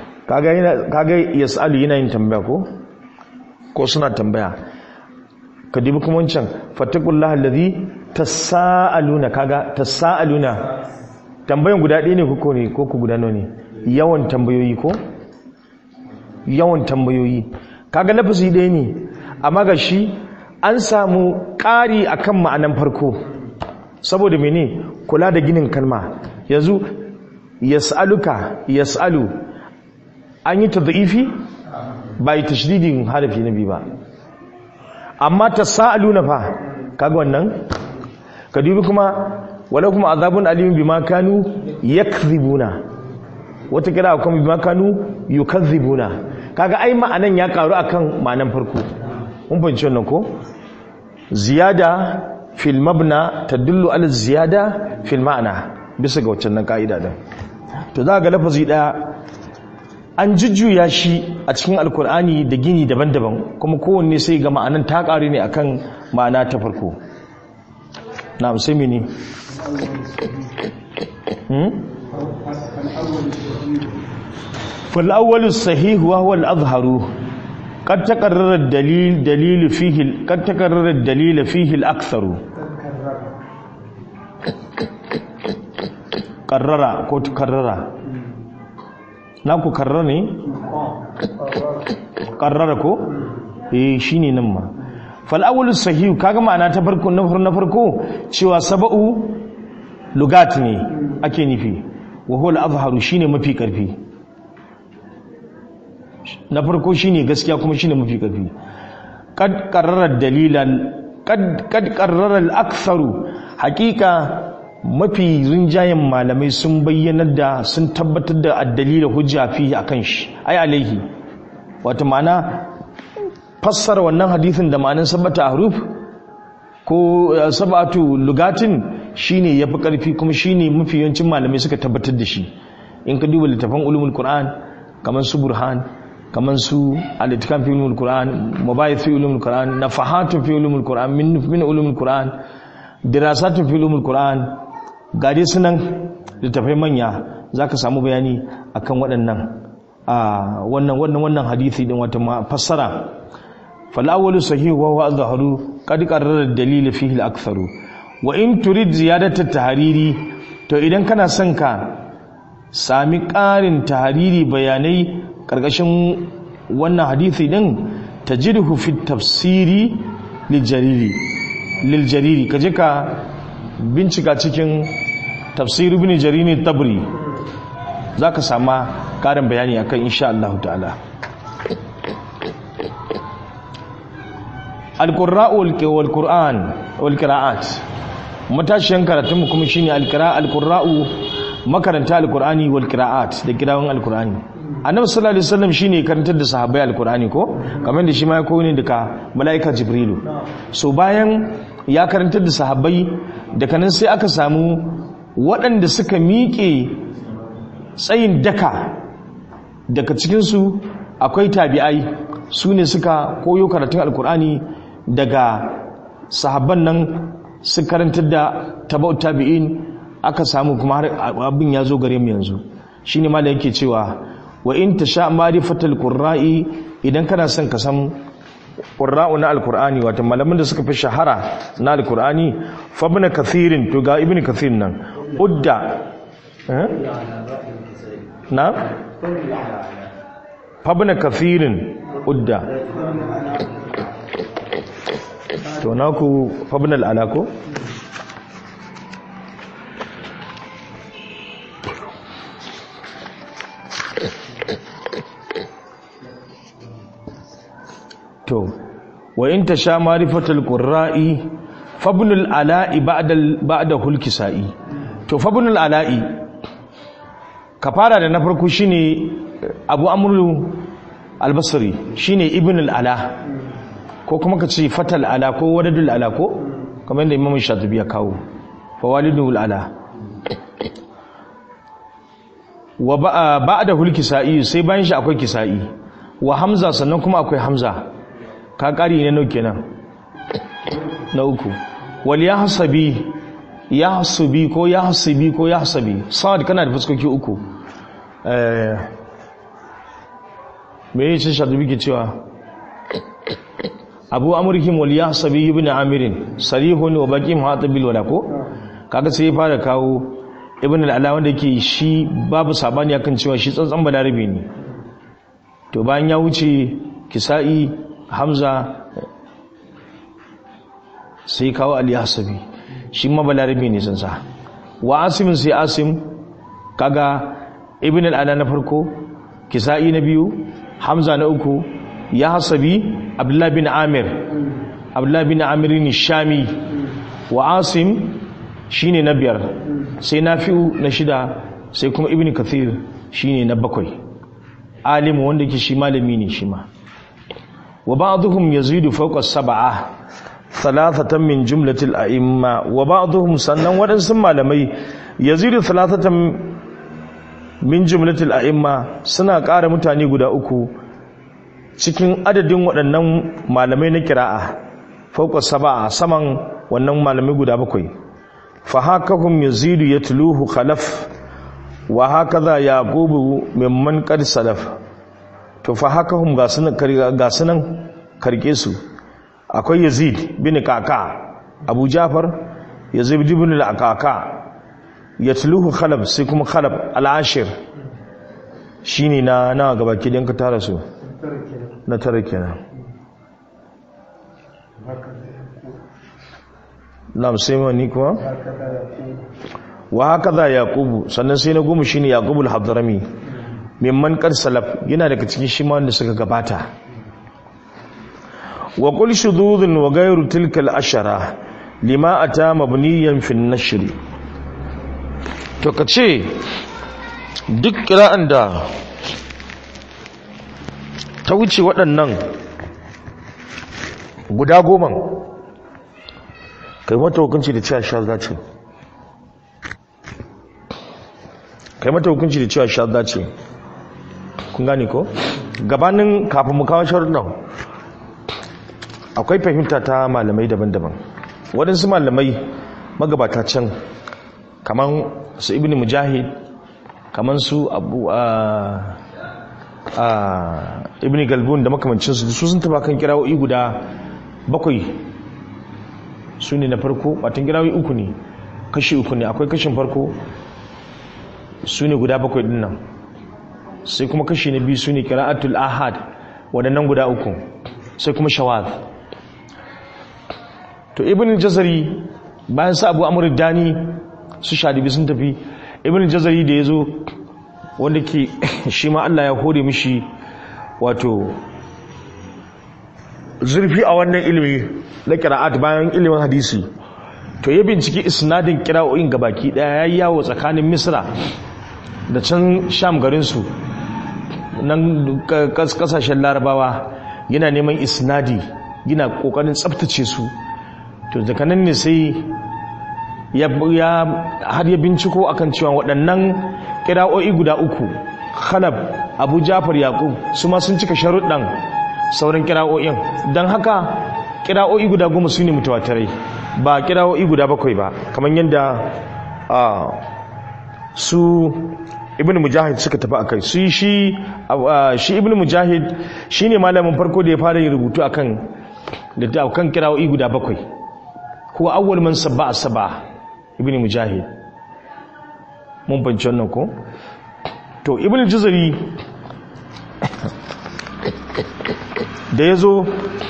kaga yas'alu yana yin tambaya ko ko suna tambaya ka dubi kuma wancan fattakullaha allazi tasaaluna kaga tasaaluna tambayan guda ɗaya ne ko ne ko ku guda nawa ne yawan tambayoyi ko yawan tambayoyi kaga lafazi ɗaya ne amma ga shi an samu ƙari akan ma'anan farko saboda mene kula da ginin kalma yanzu yas'aluka yas'alu an yi tadhifi ba yi tashdidin harafi na biyu ba amma tasaaluna fa kaga wannan ka dubi kuma wala kuma azabun alimin bima kanu yakdhibuna wata kira kuma bima kanu yukadhibuna kaga ai ma'anan ya karu akan ma'anan farko mun fahimci wannan ko ziyada fil mabna tadullu ala ziyada fil ma'na bisa ga waccan nan ka'ida din to za ga lafazi daya an jujjuya shi a cikin alkur'ani da gini daban-daban kuma kowanne sai ga ma'anan ta karu ne akan ma'ana ta farko na sai mini فالأول الصحيح وهو الأظهر قد تكرر الدليل دليل فيه قد تكرر الدليل فيه الأكثر قرر كو تكرر ناكو كررني قرر كو eh shine nan ma fal awwal sahih kaga ma'ana ta farko na farko cewa sab'u lugat ne ake nufi wa huwa al-azharu shine mafi karfi na farko shine gaskiya kuma shine mafi karfi kad qarrara dalilan kad kad qarrara al-aktharu haqiqa mafi rinjayen malamai sun bayyana da sun tabbatar da addalila hujja fi akan shi ai alaihi wato ma'ana fassara wannan hadisin da ma'anin sabata haruf ko sabatu lugatin shine yafi karfi kuma shine mafi yawancin malamai suka tabbatar da shi in ka duba littafin ulumul qur'an kamar su burhan kamar su al-itqan fi ulumul qur'an mubayyin fi ulumul qur'an nafahatun fi ulumul qur'an min min ulumul qur'an dirasatun fi ulumul qur'an gade sunan littafai manya zaka samu bayani akan waɗannan a wannan wannan wannan hadisi din wata fassara fal awwalu sahih wa huwa azharu qad qarrara ad-dalil fihi al-aktharu wa in turid ziyadata tahariri to idan kana son ka sami ƙarin tahariri bayanai ƙarƙashin wannan hadisi din tajidhu fi tafsiri liljariri liljariri kaje ka bincika cikin tafsir ibn jarir tabri zaka sama ƙarin bayani akan insha Allah ta'ala al-qurra'u wal qur'an wal qira'at matashiyan karatun mu kuma shine al-qira'a al-qurra'u makaranta al-qur'ani wal qira'at da kirawan al-qur'ani annabi sallallahu alaihi wasallam shine karantar da sahabbai al-qur'ani ko kamar da shi ma ya koyi ne daga malaika jibrilu so bayan ya karantar da sahabbai daga nan sai aka samu waɗanda suka miƙe tsayin daka daga cikinsu akwai tabi'ai su ne suka koyo karatun alkur'ani daga sahabban nan su karantar da tabau tabi'in aka samu kuma har abin ya zo gare mu yanzu shine ma da yake cewa wa in tasha ma'rifatul qurra'i idan kana son ka san qurra'u na alkur'ani wato malaman da suka fi shahara na alkur'ani fa ibn kathirin to ga ibn kathir nan udda eh na fa ibn kathirin udda to naku fa ibn al-ala ko to wa in tasha marifatul qurra'i fabnul ala'i ba'da ba'da hulkisa'i to fabnul ala'i ka fara da na farko shine abu amru albasri shine ibn al-ala ko kuma ka ce fatal ala ko wadadul ala ko kamar da imam shatibi ya kawo fa walidul ala wa ba'da hulkisa'i sai bayan shi akwai kisa'i wa hamza sannan kuma akwai hamza ka ƙari ne nau kenan na uku wal ya hasabi ya hasabi ko ya hasabi ko ya hasabi sa'ad kana da fuskoki uku me yi cin shadubi ke cewa abu amurkin wal yahsabi ibn amirin sarihun wa baqi muhatabil wala ko kaga sai ya fara kawo ibn al-ala wanda yake shi babu sabani akan cewa shi tsantsan balarabe ne to bayan ya wuce kisa'i hamza sai kawo ali hasabi shi ma balarabe ne sun sa wa asim sai asim kaga ibn al-ala na farko kisa'i na biyu hamza na uku ya hasabi abdullah bin amir abdullah bin amir ne shami wa asim shine na biyar sai nafi'u na shida sai kuma ibn kathir shine na bakwai alimu wanda ke shi malami ne shi ma wa ba'dhum yazidu fawqa sab'a thalathatan min jumlatil a'imma wa ba'dhum sannan wadansu malamai yazidu thalathatan min jumlatil a'imma suna ƙara mutane guda uku cikin adadin waɗannan malamai na kira'a fawqa sab'a saman wannan malamai guda bakwai fa hakahum yazidu yatluhu khalaf wa hakaza yaqubu mimman qad salaf to fa hakahum ga sunan ga sunan karke su akwai yazid bin kaka abu jafar yazid ibn al-kaka yatluhu khalaf sai kuma khalaf al-ashir shine na na gaba kidan ka tara su na tare kenan na'am sai wani kuma wa hakaza yaqubu sannan sai na goma shine yaqubul hadrami mimman qad salaf yana daga cikin shi ma wanda suka gabata wa qul shududun wa ghayru tilka al-ashara lima ata mabniyan fi an-nashr to kace duk kira'an da ta wuce waɗannan guda goma kai mata hukunci da cewa shazza ce kai mata hukunci da cewa shazza ce kun gane ko gabanin kafin mu kawo sharuɗan akwai fahimta ta malamai daban-daban waɗansu malamai magabata can kamar su ibn mujahid kamar su abu a ibn galbun da makamancinsu su sun taba kan kirawoyi guda bakwai su ne na farko watan kirawoyi uku ne kashi uku ne akwai kashin farko su ne guda bakwai dinnan sai kuma kashi na biyu su ne kira'atul ahad waɗannan guda uku sai kuma shawaz to ibn jazari bayan sa abu amur dani su shadibi sun tafi ibn jazari da ya zo wanda ke shi ma Allah ya hore mishi wato zurfi a wannan ilimi na kira'at bayan ilimin hadisi to ya binciki isnadin kira'o'in gabaki daya ya yi yawo tsakanin misra da can sham garinsu nan kasashen larabawa yana neman isnadi yana kokarin tsabtace su to daga nan ne sai ya har ya binciko akan cewa waɗannan kira'o'i guda uku khalab abu jafar yaqub su ma sun cika sharuɗan sauran kira'o'in don haka kira'o'i guda goma su ne mutawatirai ba kira'o'i guda bakwai ba kamar yadda su ibn mujahid suka tafi akai su shi shi ibn mujahid shine malamin farko da ya fara yin rubutu akan da akan kira'o'i guda bakwai huwa awwal man sabba sab'a ibn mujahid mun banci wannan ko to ibn juzari da ya zo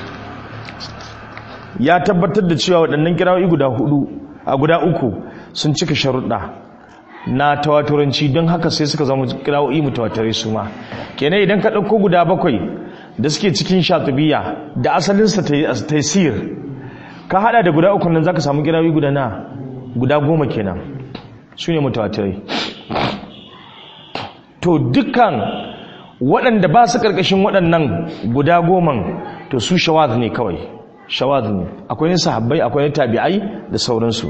ya tabbatar da cewa waɗannan kirawoyi guda hudu a guda uku sun cika sharuɗa na tawaturanci don haka sai suka zama kirawoyi mutawatare su ma kenan idan ka ɗauko guda bakwai da suke cikin shatubiya da asalinsa taisir ka hada da guda uku nan za ka samu kirawoyi guda na guda goma kenan su ne mutawatirai to dukkan waɗanda ba su ƙarƙashin waɗannan guda goman to su shawaz ne kawai shawaz ne akwai yin sahabbai akwai yin tabi'ai da sauransu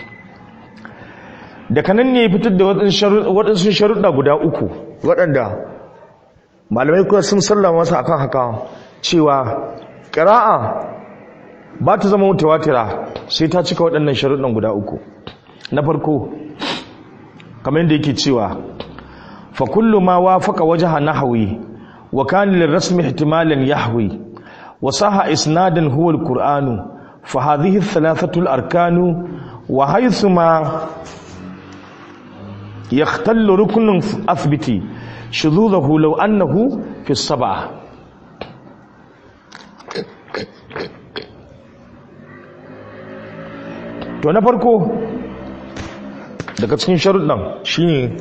da kanan ne fitar da waɗansu sharuɗa guda uku waɗanda malamai kuwa sun sallama masa akan haka cewa ƙira'a ba ta zama mutawatira sai ta cika waɗannan sharuɗan guda uku na farko kamar yadda yake cewa fa kullu ma wafaqa wajha nahwi wa kana lirrasmi ihtimalan yahwi wasaha isnadan huwa alqur'anu fa hadhihi thalathatu al-arkanu wa haythuma yakhtallu ruknun athbiti shuzuzahu law annahu fi as-sab'ah to na farko daga cikin sharuɗan shine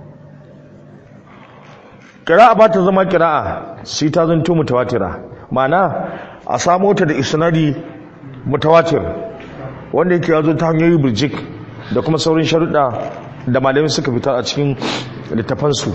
kira'a ba ta zama kira'a sai ta zanto mutawatira ma'ana a samo ta da isnadi mutawatir wanda yake yazo ta hanyoyi birjik da kuma saurin sharuɗa da malamai suka fitar a cikin littafansu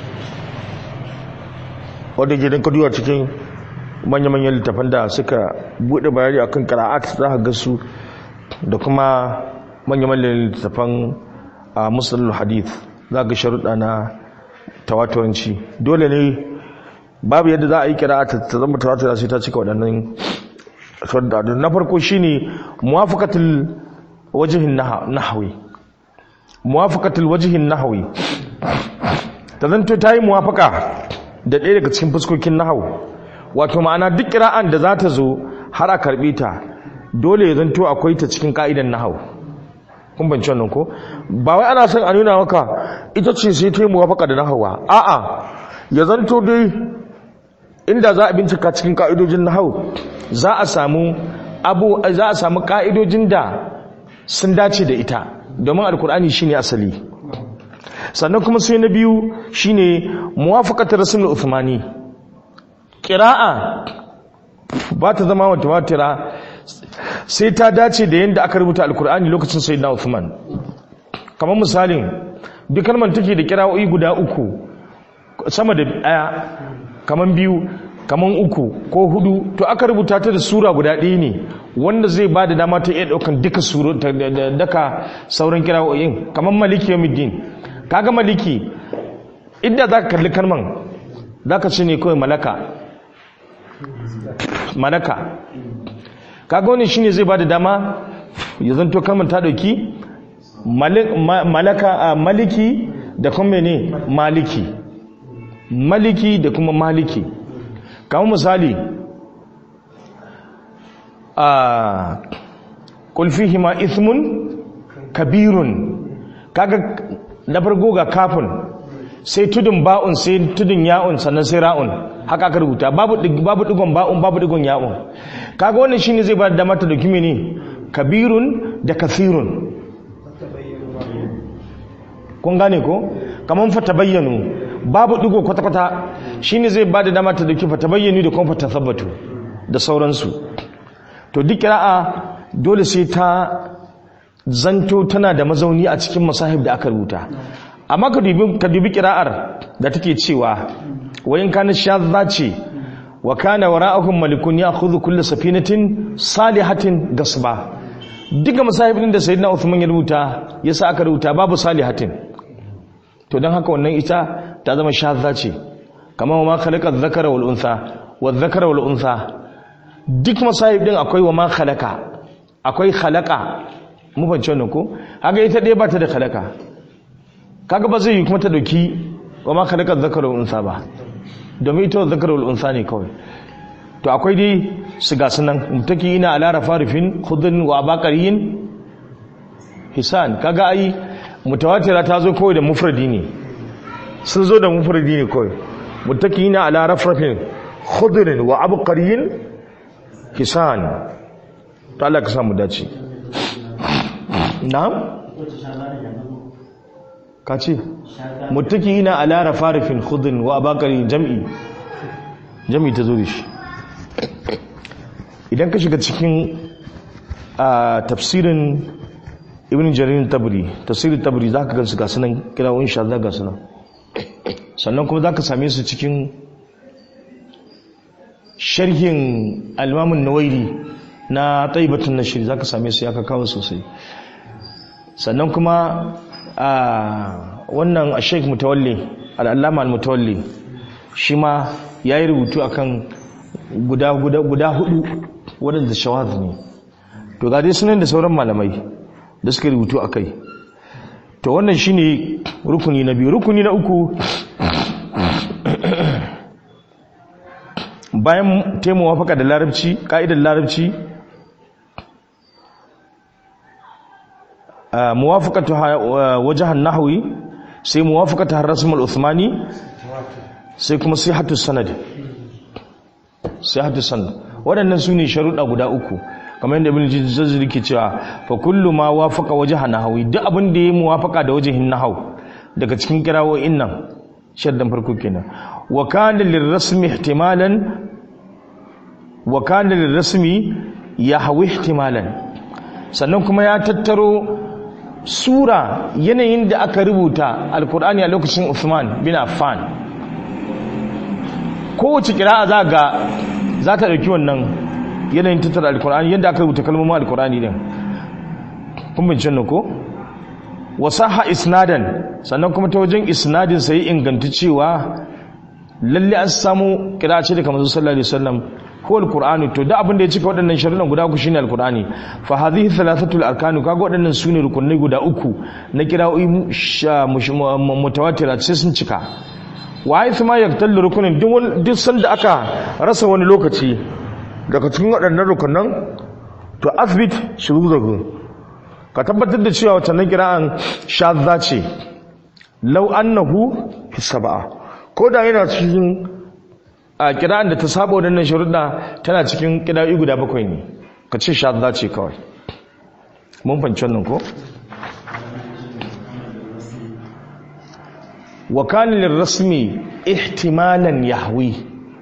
wanda ke don kaduwa cikin manya-manyan littafan da suka buɗe bayani akan kira'at za ka ga su da kuma manya-manyan littafan a musulun hadith za ga sharuɗa na tawaturanci dole ne babu yadda za a yi kira ta zama tawatura sai ta cika waɗannan sharuɗa na farko shine muwafaqatul wajhin nahwi muwafaqatul wajhin nahwi ta zanto ta yi muwafaka da ɗaya daga cikin fuskokin nahwu wato ma'ana duk kira'an da za ta zo har a karɓe ta dole ya zanto akwai ta cikin ka'idan nahwu kun banci wannan ko ba wai ana son a nuna maka ita ce sai ta yi muwafaka da nahawa a'a ya zanto dai inda za a bincika cikin ka'idojin nahawu za a samu abu za a samu ka'idojin da sun dace da ita domin alkur'ani shine asali sannan kuma sai na biyu shine muwafaqatul rasul uthmani qira'a ba ta zama mutawatira sai ta dace da yadda aka rubuta alkur'ani lokacin sayyidina Uthman kamar misalin duk kalmar take da kira'o'i guda uku sama da daya kamar biyu kamar uku ko hudu to aka rubuta ta da sura guda ɗaya ne wanda zai ba da dama ta iya ɗaukan duka suro daga sauran kira'o'in kamar maliki yawmiddin kaga maliki idda za ka kalli kalman za ka ce ne kawai malaka malaka kaga wani shine zai bada dama ya zanto kalmar ta dauki malaka maliki da kuma ne maliki maliki da kuma maliki kamar misali a kulfihi ma ismun kabirun kaga na farko ga kafin sai tudun ba'un sai tudun ya'un sannan sai ra'un haka aka rubuta babu babu digon ba'un babu digon ya'un kaga wannan shine zai ba da mata dauki ne kabirun da kathirun kun gane ko kaman fa tabayyanu babu digo kwata kwata shine zai ba da dama ta dauki fa tabayyanu da kuma fa tasabbatu da sauransu to duk qira'a dole sai ta zanto tana da mazauni a cikin masahib da aka rubuta amma ka dubi ka dubi qira'ar da take cewa wayin kana shadza ce wa kana wara'ahum malikun ya'khudhu kull safinatin salihatin gasba duka masahibin da sayyidina Uthman ya rubuta yasa aka rubuta babu salihatin to dan haka wannan ita ta zama shadza ce kamar ma khalaqa dhakara wal untha wa dhakara wal untha duk masahib din akwai wa ma khalaqa akwai khalaqa mu fahimci wannan ko haka ita dai ba ta da khalaqa kaga ba zai yi kuma ta dauki wa ma khalaqa dhakara wal untha ba domin ita dhakara wal untha ne kawai to akwai dai su ga sunan mutaki ina ala rafarifin khudun wa abaqariyin hisan kaga ai mutawatira ta zo kawai da mufradi ne sun zo da mufradi ne kawai mutaki ina ala rafarifin khudun wa abaqariyin hisan to Allah ka samu dace na'am ka ce mutaki ina ala rafarifin khudun wa abaqariyin jam'i jam'i ta zo da shi idan ka shiga cikin tafsirin ibn jaririn tabri tafsirin tabri za ka gansu gasu nan kirawun sha za gasu nan sannan kuma za ka same su cikin sharhin almamin nawairi na taibatun na shiri za ka same su ya ka kawo sosai sannan kuma wannan a sheik mutawalli al'allama al-mutawalli shi ma ya yi rubutu akan guda guda guda hudu waɗanda shawaz ne to ga dai sunan da sauran malamai da suka rubutu a kai to wannan shine rukuni na biyu rukuni na uku bayan ta muwafaka da larabci ka'idar larabci muwafaqatu wajhan nahwi sai muwafaqatu ar-rasm al-uthmani sai kuma sihhatu sanad sihhatu sanad waɗannan sune sharuɗa guda uku kamar yadda ibn jazari ke cewa fa kullu ma wafaqa wajha nahwi duk abin da yayi muwafaqa da wajhin nahw daga cikin kirawoyin nan shaddan farko kenan wa kana lirrasmi ihtimalan wa kana lirrasmi yahwi ihtimalan sannan kuma ya tattaro sura yanayin da aka rubuta alkur'ani a lokacin Uthman bin Affan kowace kira'a za ga za ta ɗauki wannan yanayin tattara alkur'ani yadda aka rubuta kalmomin alkur'ani din kun bincin ko wasaha isnadan sannan kuma ta wajen isnadin sai inganta cewa lalle an samu kira ce daga manzo sallallahu alaihi wasallam ko alqur'ani to da abin da ya cika waɗannan sharuɗan guda uku shine alqur'ani fa hadhihi thalathatul arkan kaga waɗannan sune rukunai guda uku na kira'o'i mutawatira sai sun cika wa ai ma yaktallu rukunin duk sanda aka rasa wani lokaci daga cikin waɗannan rukunan to asbit shuruzahu ka tabbatar da cewa watannan kira'an shadza ce law annahu fi sab'a ko da yana cikin a kira'an da ta saba waɗannan sharuɗa tana cikin kira'o'i guda bakwai ne ka ce shadza ce kawai mun fanci wannan ko wa kana lirrasmi ihtimalan yahwi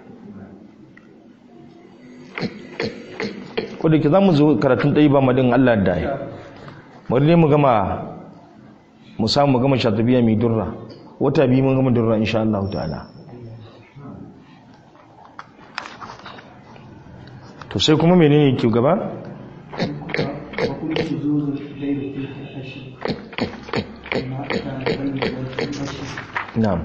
ko da ke za mu zo karatun ɗaya ba madin Allah da ya bari ne mu gama mu samu mu gama shatabiya mai durra wata biyu mun gama durra insha Allah ta'ala to sai kuma menene ke gaba na'am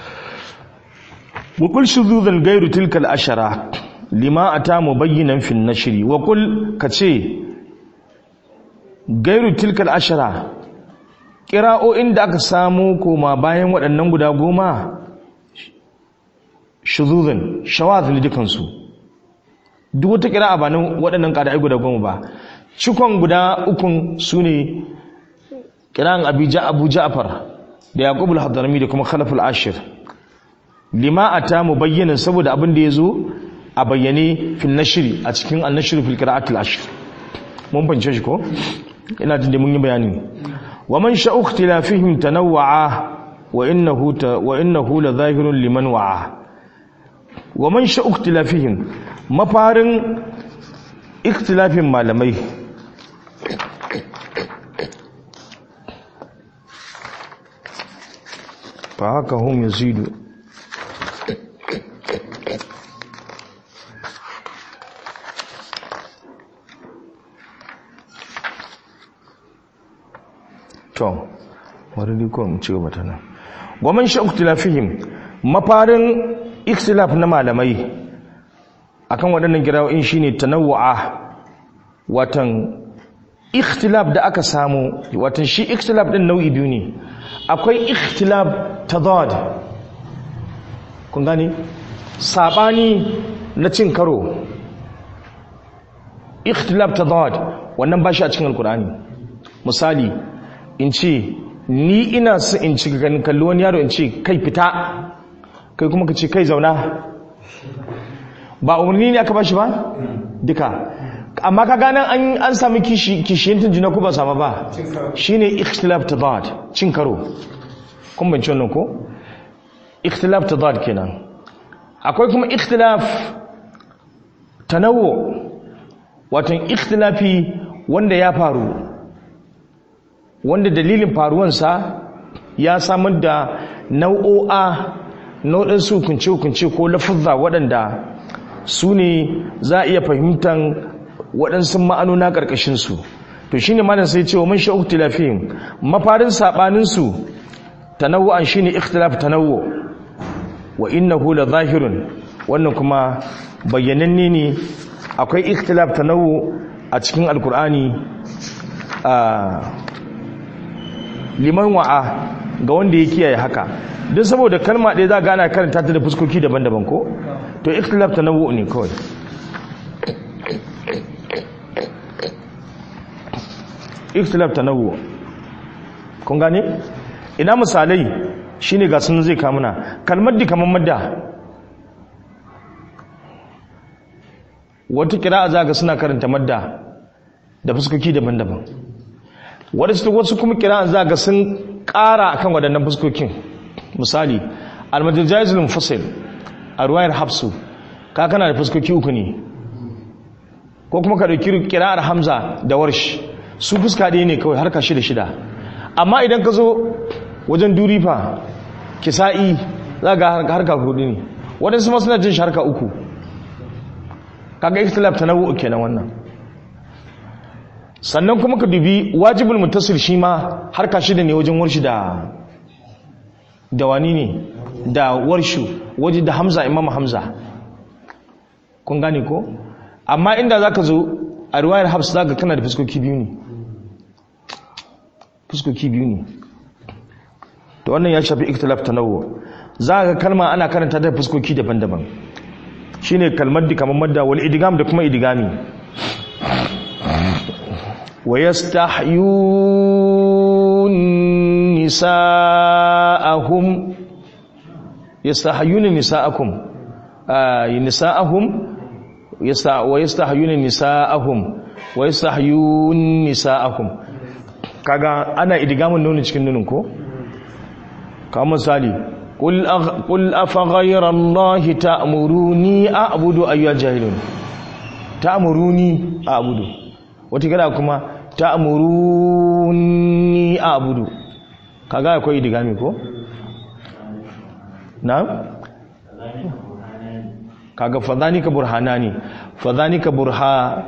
wa kul shuzuzan gairu tilka al-ashara lima ata mubayyinan fi an-nashri wa kul kace gairu tilka al-ashara qira'o'in da aka samu koma bayan waɗannan guda goma shuzuzan shawaz ne dukansu duk wata qira'a ba nan waɗannan qira'ai guda goma ba cikon guda ukun sune qira'an abija abu ja'far da yaqub al-hadrami da kuma khalaf al-ashir lima ata mubayyinan saboda abin da yazo a bayyane fil nashri a cikin an-nashr fil qira'at al-ashr mun bance shi ko ina jin da mun yi bayani wa man sha'u ikhtilafihim tanawwa'a wa innahu wa innahu la zahirun liman wa'a wa man sha'u ikhtilafihim mafarin ikhtilafin malamai fa haka hum yazidu to wani ko mu ci gaba ta nan gwamnan shi ikhtilafihim mafarin ikhtilaf na malamai akan waɗannan girawoyin shine tanawu'a watan ikhtilaf da aka samu watan shi ikhtilaf din nau'i biyu ne akwai ikhtilaf tadad kun gane sabani na cin karo ikhtilaf tadad wannan ba shi a cikin alkur'ani misali in ce ni ina su in ci ganin kalli wani yaro in ce kai fita kai kuma ka ce kai zauna ba umarni ne aka ba shi ba duka amma ka gane an an sami kishiyantin juna ko ba sama ba shine ikhtilaf tadad cin karo kun bance wannan ko ikhtilaf tadad kenan akwai kuma ikhtilaf tanawwu watan ikhtilafi wanda ya faru wanda dalilin faruwansa ya samar da nau'o'a nau'in su hukunce-hukunce ko lafuzza waɗanda su ne za a iya fahimtar waɗansu ma'anona ƙarƙashinsu to shi ne malam sai cewa mun sha'uk tilafihim mafarin saɓaninsu tanawu'an shi ne ikhtilaf tanawwu wa innahu la zahirun wannan kuma bayyananne ne akwai ikhtilaf tanawwu a cikin alkur'ani a liman wa'a ga wanda ya kiyaye haka don saboda kalma ɗaya za gana karanta ta da fuskoki daban-daban ko to ikhtilaf ta nawo ne kawai ikhtilaf ta nawo kun gane ina misalai shine ga sun zai kamuna kalmar di kamar madda wata kira'a za ga suna karanta madda da fuskoki daban-daban wasu kuma kira'a za ga sun ƙara akan waɗannan fuskokin misali almajajajil mufassir a ruwayar hafsu ka kana da fuskoki uku ne ko kuma ka ɗauki kira'ar hamza da warsh su fuska ɗaya ne kawai harka shida shida amma idan ka zo wajen durifa kisa'i za ga harka hudu ne waɗansu ma suna jin shi harka uku kaga ikhtilaf tanawwu kenan wannan sannan kuma ka dubi wajibul muttasil shi ma harka shida ne wajen warshi da da wani ne da warshu waje da hamza imam hamza kun gane ko amma inda zaka zo a riwayar hafs zaka kana da fuskoki biyu ne fuskoki biyu ne to wannan ya shafi ikhtilaf tanawwu zaka kalma ana karanta da fuskoki daban-daban shine kalmar di kamar madda wal idgam da kuma idgami wa yastahyun nisa'ahum yastahyun nisa'akum ay nisa'ahum yasta wa yastahyun nisa'ahum wa yastahyun nisa'akum kaga ana idgamin nuni cikin nunin ko kamar misali قل أغ... قل أفغير الله تأمروني أعبد أيها الجاهلون تأمروني أعبد وتكلا كما تأمروني أعبد kaga akwai idigami ko na'am kaga fadhanika burhanani fadhanika burha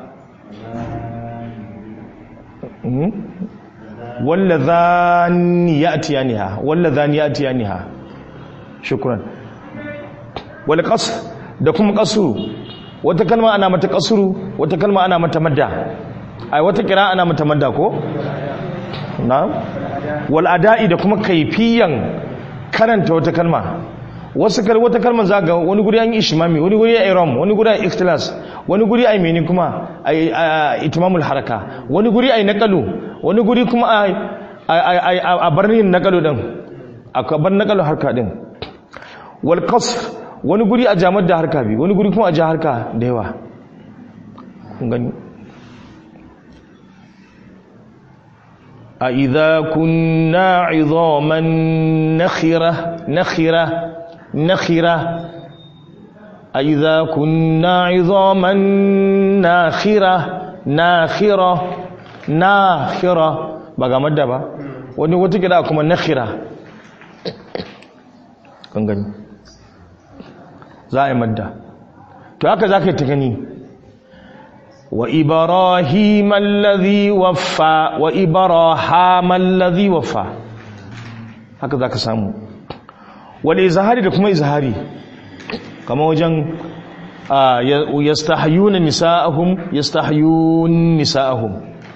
walladhani ya'tiyaniha walladhani ya'tiyaniha shukran wal qasr da kuma qasru wata kalma ana mata qasru wata kalma ana mata madda ai wata kira ana mata madda ko na'am wal ada'i da kuma kaifiyan karanta wata kalma wasu kal wata kalma zaga wani guri an yi ishmami wani guri ai ram wani guri ai ikhtilas wani guri ai meni kuma ai itimamul haraka wani guri ai naqalu wani guri kuma ai a barnin naqalu din a bar naqalu harka din wal qasr wani guri a jamar da harka bi wani guri kuma a ja harka da yawa kun gani a idza kunna idhaman nakhira nakhira nakhira a idza kunna idhaman nakhira nakhira nakhira ba ga madda ba wani wata gida kuma nakhira kan gani za a yi madda to haka za ka yi ta gani wa ibrahim allazi waffa wa ibrahim allazi waffa haka za ka samu wal izhari da kuma izhari kama wajen yastahyuna nisa'ahum yastahyun nisa'ahum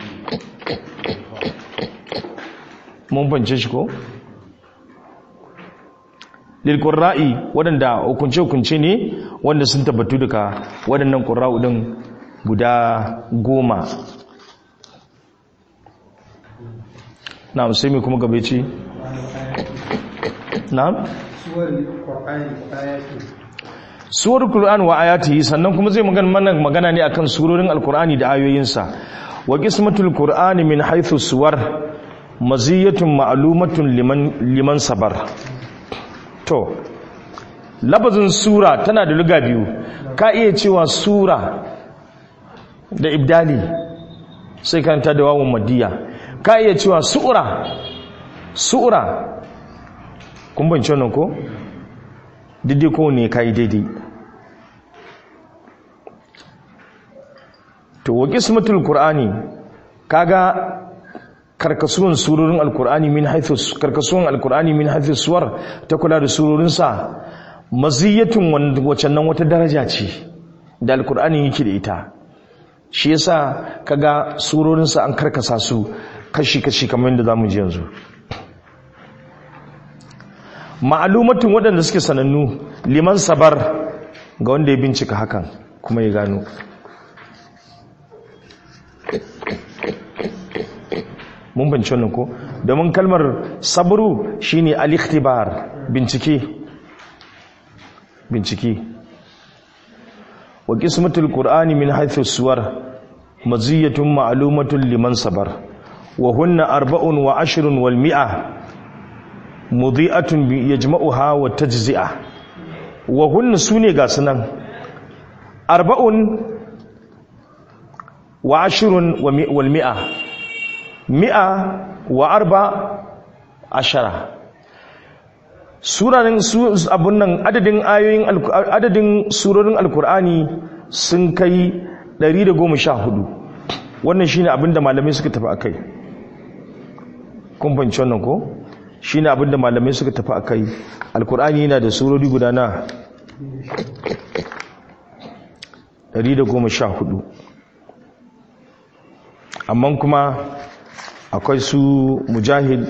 mun bance shi ko lilkurra'i waɗanda hukunce-hukunce ne wanda sun tabbatu duka waɗannan ƙurra'u ɗin guda goma na sai mai kuma gabe ce na? suwar ƙur'an wa ayati sannan kuma zai magana magana ne akan surorin alkur'ani da ayoyinsa wa qismatul qur'ani min haythu suwar maziyatun ma'lumatun liman liman sabar to labazin sura tana da luga biyu ka iya cewa sura da ibdali sai kanta da wawon madiya ka iya cewa su'ura su'ura kun bance wannan ko daidai ko ne ka yi daidai to wa qismatul qur'ani kaga karkasuwan surorin alkur'ani min haithu karkasuwan alkur'ani min haithu suwar ta kula da surorin sa maziyatun wacan nan wata daraja ce da alkur'ani yake da ita shi yasa kaga surorin sa an karkasa su kashi kashi kamar yadda zamu ji yanzu ma'alumatun waɗanda suke sanannu liman sabar ga wanda ya bincika hakan kuma ya gano mun binci wannan ko domin kalmar sabru shine al-ikhtibar bincike bincike wa qismatul qur'ani min haythu suwar maziyatun ma'lumatun liman sabar wa hunna arba'un wa ashrun wal mi'a mudhi'atun yajma'uha wa tajzi'a wa hunna sune ga sunan arba'un wa ashrun wal mi'a mi'a wa arba ashara suranin abun nan adadin ayoyin adadin surorin alkur'ani sun kai 114 wannan shine abinda malamai suka tafi akai kun fahimci wannan ko shine abinda malamai suka tafi akai alkur'ani yana da surori guda na 114 amma kuma akwai su mujahid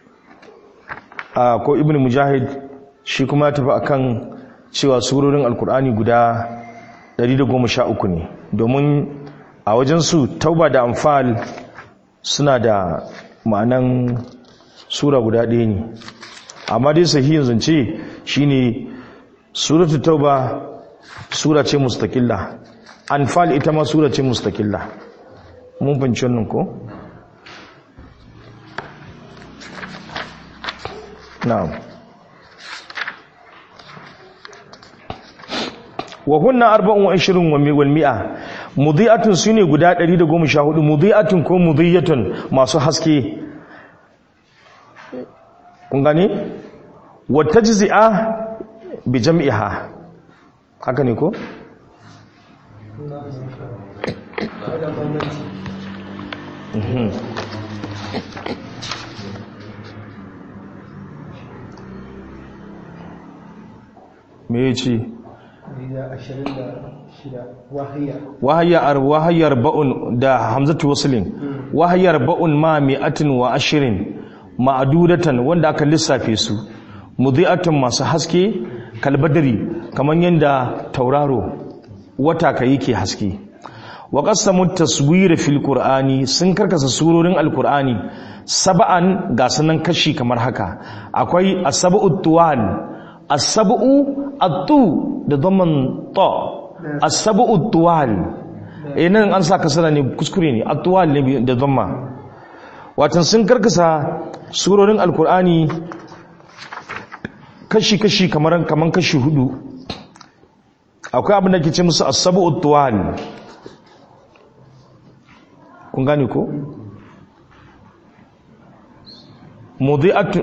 ko ibn mujahid shi kuma ya tafi akan cewa surorin alkur'ani guda 113 ne domin a wajensu tauba da amfal suna da ma'anan sura guda ɗaya ne amma dai sahihin zance shine suratu tauba sura ce mustakilla anfal ita ma sura ce mustakilla mun fahimci wannan ko na'am wa hunna arba'un wa ishirin wal mi'a mudhi'atun sune guda 114 mudhi'atun ko mudhiyatun masu haske kun gane wa tajzi'a bi jam'iha haka ne ko me ya ce wahayar wahayar ba'un da hamzatu waslin wahayar ba'un ma mi'atin wa ashirin ma'adudatan wanda aka lissafe su mudhi'atun masu haske kalbadari kamar yadda tauraro wata ka yake haske wa qasamu taswira fil qur'ani sun karkasa surorin alqur'ani sab'an ga sanan kashi kamar haka akwai as-sab'u tuwan as-sab'u at-tu da dhamman ta as-sab'u tuwal eh nan an sa kasara ne kuskure ne at-tuwal ne da dhamma watan sun karkasa surorin alqur'ani kashi kashi kamar kaman kashi hudu akwai abin da ke ce musu as-sab'u tuwal kun gane ko mudi'atu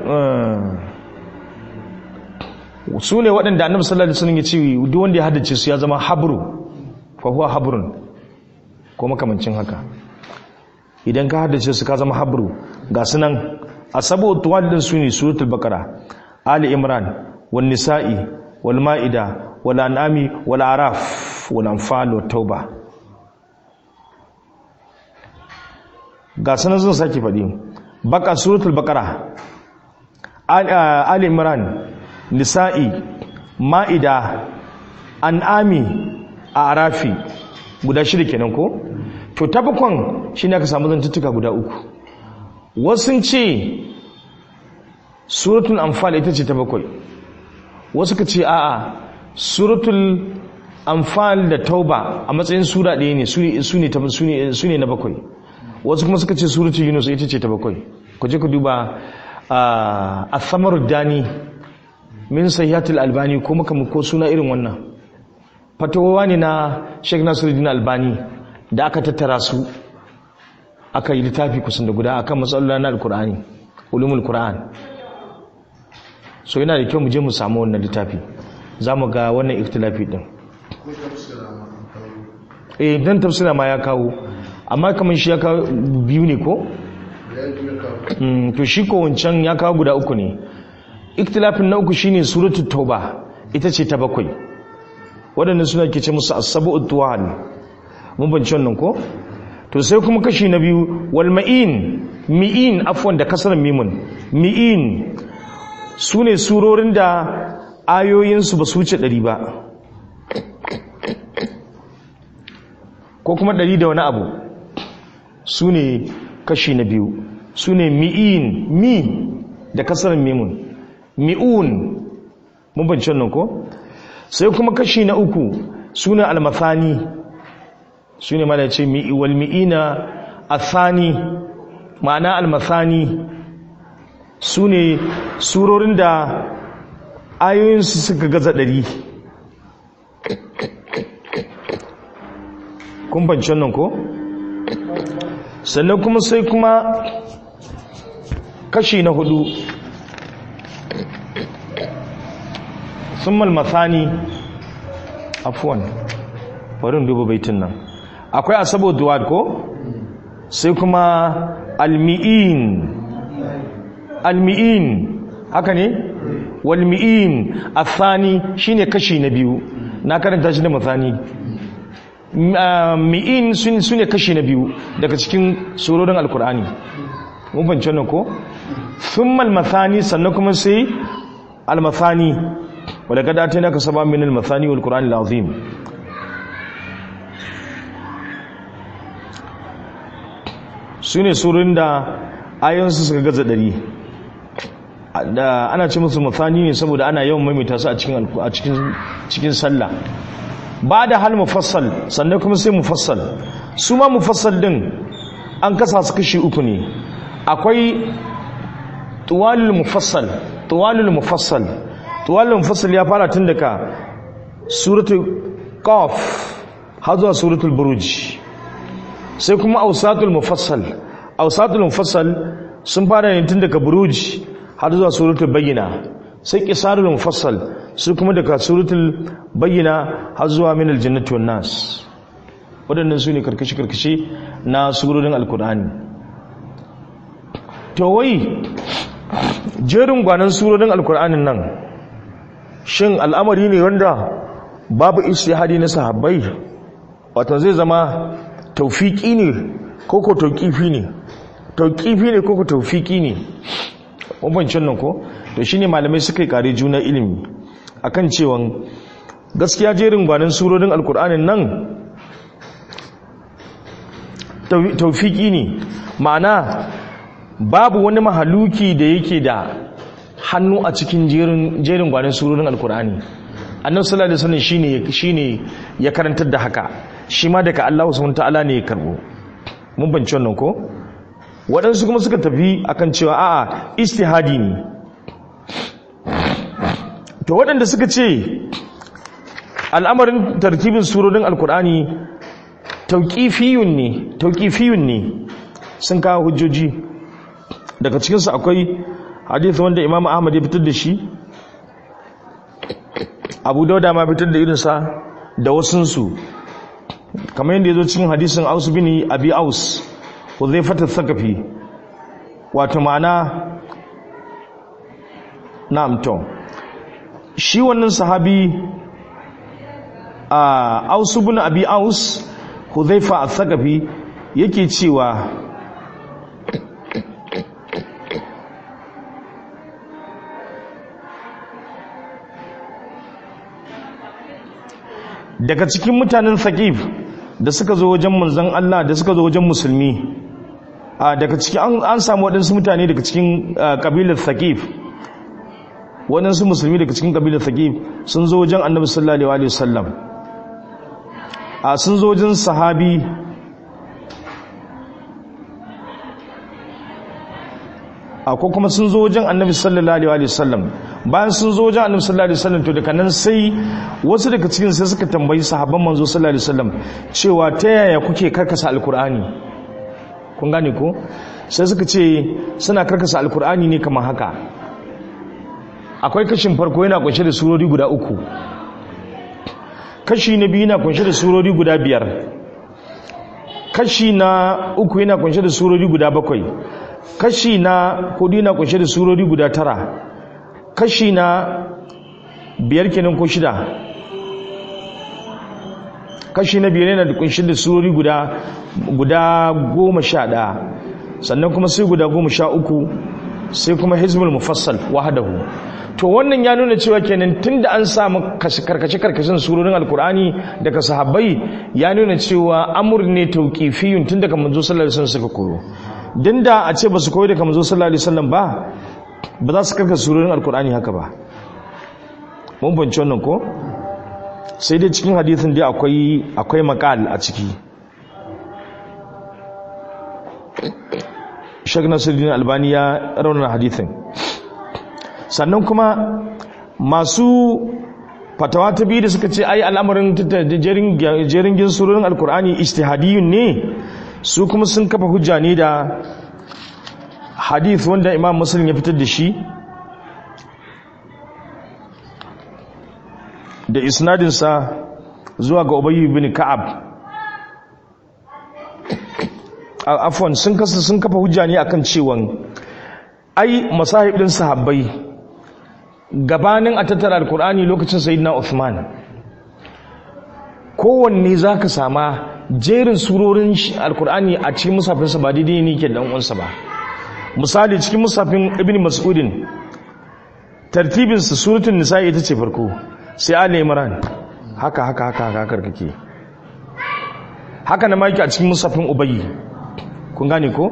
su ne waɗanda annabi sallallahu alaihi wasallam ya ce duk wanda ya haddace su ya zama habru fa huwa habrun ko makamancin haka idan ka haddace su ka zama habru ga sunan asabu tuwadin su ne suratul baqara ali imran wan nisa'i wal ma'ida wal an'ami wal araf wal anfal wat tauba ga sunan zan sake faɗi baka suratul baqara ali imran nisa'i ma'ida an'ami a arafi guda shida kenan ko to ta bakon shine aka samu zantuttuka guda uku wasu ce suratul anfal ita ce ta bakwai wasu ka ce a'a suratul anfal da tauba a matsayin sura ɗaya ne su ne na bakwai wasu kuma suka ce suratul yunus ita ce ta bakwai ku je ku duba a samar dani min sayyatul albani ko maka ko suna irin wannan fatawa ne na sheikh nasiruddin albani da aka tattara su aka yi littafi kusan da guda akan matsalolin na alkur'ani ulumul qur'an so yana da kyau mu je mu samu wannan littafi za mu ga wannan ikhtilafi din eh dan tafsira ma ya kawo amma kamar shi ya kawo biyu ne ko to shi ko wancan ya kawo guda uku ne ikhtilafin na uku shine suratul tauba ita ce ta bakwai waɗannan suna ke ce musu as-sab'ut tuwan mun bance wannan ko to sai kuma kashi na biyu wal ma'in mi'in afwan da kasar mimun mi'in su ne surorin da ayoyinsu ba su wuce ɗari ba ko kuma ɗari da wani abu su ne kashi na biyu su ne mi'in mi da kasar mimun mi'un mun bancin nan ko sai kuma kashi na uku su ne almathani su ne mana ce wal mi'ina athani ma'ana almathani su ne surorin da ayoyinsu suka gaza ɗari kun banci wannan ko sannan kuma sai kuma kashi na hudu sun malmathani afuwan farin duba baitin nan akwai asabo duwad ko sai kuma almi'in almi'in haka ne walmi'in athani shine kashi na biyu na karanta shi da mathani mi'in su ne kashi na biyu daga cikin surorin alkur'ani mun fahimci wannan ko thumma almathani sannan kuma sai almathani wadda kada ta naka saba min almathani wal qur'an alazim su ne surorin da ayoyinsu suka gaza ɗari da ana ce musu mathani ne saboda ana yawan maimaita su a cikin cikin sallah ba da hal mufassal sannan kuma sai mufassal su ma mufassal din an kasa su kashi uku ne akwai tuwalul mufassal tuwalul mufassal tuwalul mufassal ya fara tun daga suratul qaf har zuwa suratul buruj sai kuma awsatul mufassal awsatul mufassal sun fara ne tun daga buruj har zuwa suratul bayyina sai qisarul mufassal su kuma daga suratul bayyina har zuwa min aljannati wan nas wadannan su ne karkashi karkashi na surorin alkur'ani to wai jerin gwanan surorin alkur'anin nan shin al'amari ne wanda babu istihadi na sahabbai wato zai zama taufiki ne koko tauqifi ne tauqifi ne koko taufiki ne bambancin nan ko to shine malamai suka yi kare juna ilimi akan cewa gaskiya jerin gwanin surorin alkur'anin nan taufiki ne ma'ana babu wani mahaluki da yake da hannu a cikin jerin gwanin surorin alkur'ani annan sallallahu alaihi wasallam shine shine ya karantar da haka shi ma daga Allah subhanahu ta'ala ne ya karbo mun bance wannan ko waɗansu kuma suka tafi akan cewa a'a istihadi ne to waɗanda suka ce al'amarin tartibin surorin alkur'ani tauƙifiyun ne tauƙifiyun ne sun kawo hujjoji daga cikinsu akwai hadith wanda imam ahmad ya fitar da shi abu dauda ma fitar da irinsa da wasunsu kamar yadda ya zo cikin hadisin aus bin abi aus huzaifat thaqafi wato ma'ana na'am to shi wannan sahabi a aus bin abi aus huzaifa al-thaqafi yake cewa daga cikin mutanen thaqif da suka zo wajen manzon Allah da suka zo wajen musulmi a daga cikin an samu waɗansu mutane daga cikin kabilar thaqif waɗansu musulmi daga cikin kabilar thaqif sun zo wajen annabi sallallahu alaihi wasallam a sun zo wajen sahabi a ko kuma sun zo wajen annabi sallallahu alaihi wasallam bayan sun zo wajen annabi sallallahu alaihi wasallam to daga nan sai wasu daga cikin sai suka tambayi sahabban manzo sallallahu alaihi wasallam cewa ta yaya kuke karkasa alkur'ani kun gane ko sai suka ce suna karkasa alkur'ani ne kamar haka akwai kashin farko yana kunshe da surori guda uku kashi na biyu yana kunshe da surori guda biyar kashi na uku yana kunshe da surori guda bakwai kashi na hudu yana kunshe da surori guda tara kashi na biyar kenan ko shida kashi na biyar yana da kunshe da surori guda guda goma sha ɗaya sannan kuma sai guda goma sha uku sai kuma hizbul mufassal wahdahu to wannan ya nuna cewa kenan tunda an samu karkace karkashin surorin alkur'ani daga sahabbai ya nuna cewa amur ne tauqifiyun tun daga manzo sallallahu alaihi wasallam suka koyo dan da a ce ba su koyi daga manzo sallallahu alaihi wasallam ba ba za su karkasa surorin alkur'ani haka ba mun bance wannan ko sai dai cikin hadisin dai akwai akwai maqal a ciki Sheikh Nasiruddin Albani ya raunana hadithin sannan kuma masu fatawa ta biyu da suka ce ai al'amarin jerin gin surorin alkur'ani ijtihadiyun ne su kuma sun kafa hujja ne da hadith wanda imam muslim ya fitar da shi da isnadinsa zuwa ga ubayy bin ka'ab afwan sun kasa sun kafa hujja ne akan cewan ai masahib din sahabbai gabanin a tattara alkur'ani lokacin sayyidina Uthman kowanne zaka sama jerin surorin alkur'ani a cikin musafinsa ba daidai ne ke dan uwansa ba misali cikin musafin ibn mas'udin tartibin sa suratul nisa ita ce farko sai ali imran haka haka haka haka kake haka na maki a cikin musafin ubayy kun gane ko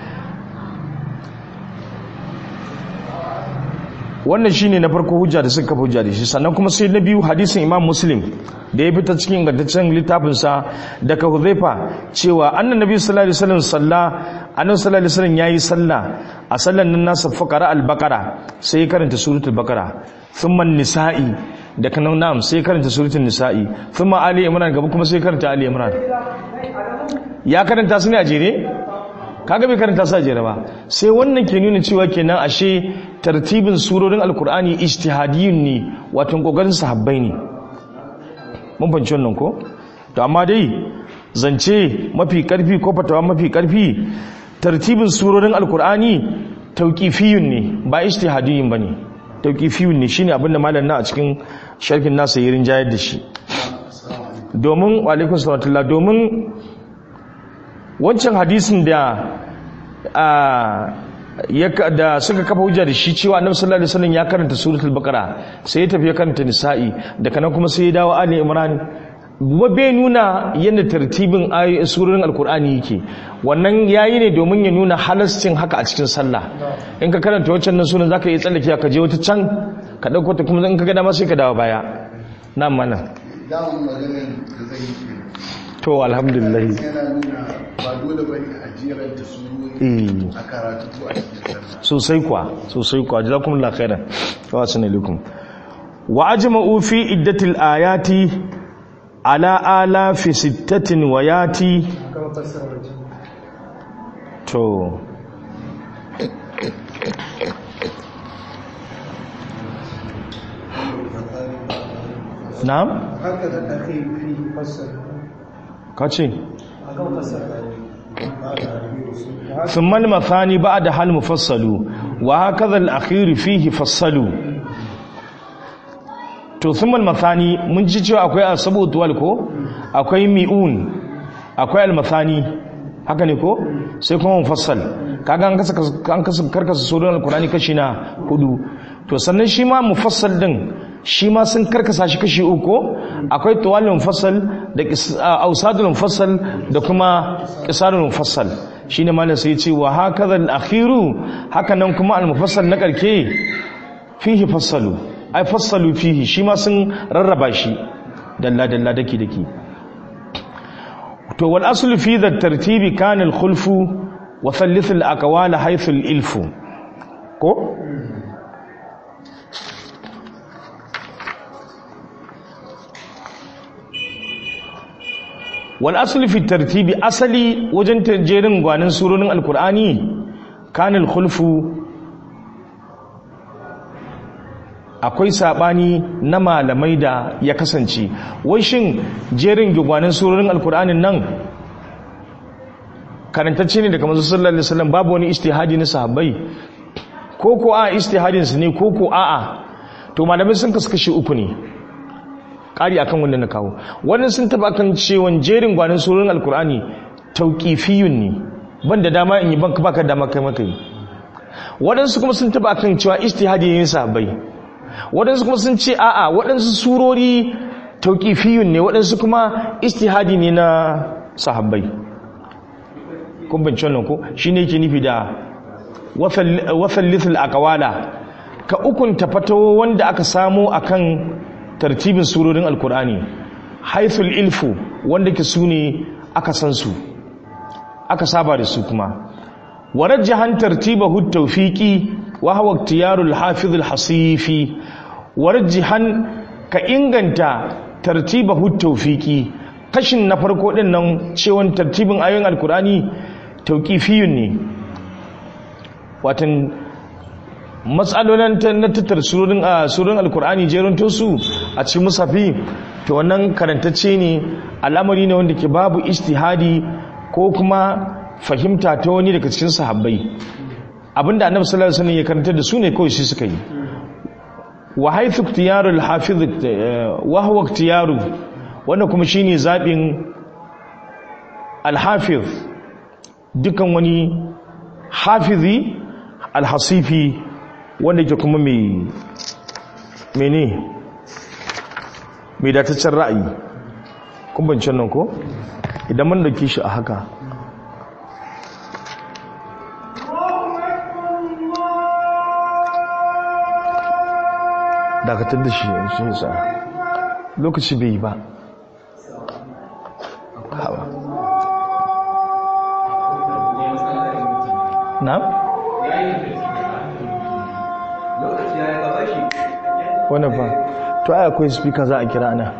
wannan shine na farko hujja da suka kafa hujja da shi sannan kuma sai na biyu hadisin Imam Muslim da ya fita cikin ingantaccen littafin sa daga Hudhaifa cewa annan nabi sallallahu alaihi wasallam salla annabi sallallahu alaihi wasallam yayi sallah a sallan nan nasa faqara al-baqara sai ya karanta suratul baqara thumma nisa'i da kanan nam sai ya karanta suratul nisa'i thumma ali imran gaba kuma sai ya karanta ali imran ya karanta su ne a jere kaga bai karanta sa jere ba sai wannan ke nuna cewa kenan ashe tartibin surorin alkur'ani ijtihadiyun ne wato kokarin sahabbai ne mun fahimci wannan ko to amma dai zance mafi karfi ko fatawa mafi karfi tartibin surorin alkur'ani tauqifiyun ne ba ijtihadiyun bane tauqifiyun ne shine abinda malam na a cikin sharhin nasa yirin jayar da shi domin wa alaikum salam domin wancan hadisin da da suka kafa hujja da shi cewa annabi sallallahu alaihi wasallam ya karanta suratul baqara sai ya tafi ya karanta nisa'i daga nan kuma sai ya dawo ali imran ba bai nuna yadda tartibin surorin alkur'ani yake wannan yayi ne domin ya nuna halascin haka a cikin sallah in ka karanta wancan nan sunan zaka iya tsallake ka je wata can ka dauko ta kuma in ka ga dama sai ka dawo baya na mana dawon maganar da zai yi to alhamdulillah yana nuna ba dole ba ne a jeranta su eh a karatu ko a cikin sallah sosai kuwa sosai kuwa jazakumullahu khairan wa assalamu alaikum wa ajma'u fi iddatil ayati ala alafi sittatin wa yati to na'am haka da ake fi fasar kace a kan fasar ثم المثاني بعد هل مفصل وهكذا الأخير فيه فصلوا to thummal mathani mun ji cewa akwai asabu tuwal ko akwai mi'un akwai almathani haka ne ko sai kuma mufassal kaga an kasa an kasa karkasa suran alqur'ani kashi na hudu to sannan shi ma mufassal din shi ma sun karkasa shi kashi uku akwai tuwalul mufassal da ausadul mufassal da kuma qisarul mufassal shine malam sai ya ce wa hakaza al-akhiru haka nan kuma al-mufassal na karke fihi fassalu ai fassalu fihi shi ma sun rarraba shi dalla dalla daki daki to wal aslu fi dha tartibi kana al khulfu wa thalith al aqwal haythu al ilfu ko wal aslu fi tartibi asali wajen jerin gwanin surorin alqur'ani kana al khulfu akwai sabani na malamai da ya kasance wai shin jerin gwanin surorin alkur'anin nan karantacce ne daga manzo sallallahu alaihi wasallam babu wani istihadi na sahabbai ko ko a istihadin su ne ko ko a a to malamai sun kaskashi uku ne kari akan wanda na kawo wannan sun taba kan cewa jerin gwanin surorin alkur'ani tauqifiyun ne ban da dama in yi ban baka dama kai maka yi waɗansu kuma sun taba kan cewa ijtihadi ne sahabbai waɗansu kuma sun ce a'a waɗansu surori tauqifiyun ne waɗansu kuma ijtihadi ne na sahabbai kun bin wannan ko shine yake nufi da wafallithul aqwala ka ukunta fatawo wanda aka samo akan tartibin surorin alkur'ani haithul ilfu wanda ke su ne aka san su aka saba da su kuma warajjahan tartibahu tawfiqi wa huwa ikhtiyarul hafizul hasifi warajjahan ka inganta tartibahu tawfiqi kashin na farko din nan cewon tartibin ayoyin alkur'ani tauqifiyun ne watan matsalolin na tattar surorin a surorin alkur'ani jerin tosu a cikin musafi to wannan karantacce ne al'amari ne wanda ke babu istihadi ko kuma fahimta ta wani daga cikin sahabbai abinda annabi sallallahu alaihi wasallam ya karanta da su ne kawai shi suka yi wa haythu ikhtiyaru al-hafiz wa huwa ikhtiyaru wanda kuma shine zabin al-hafiz dukan wani hafizi al-hasifi wanda ke kuma mai mene mai dataccen ra'ayi kumbancin nan ko idan mun dauke shi a haka dakatar da shi shi sa lokaci bai yi ba hawa na? wani ba to ai akwai speaker za a kira ana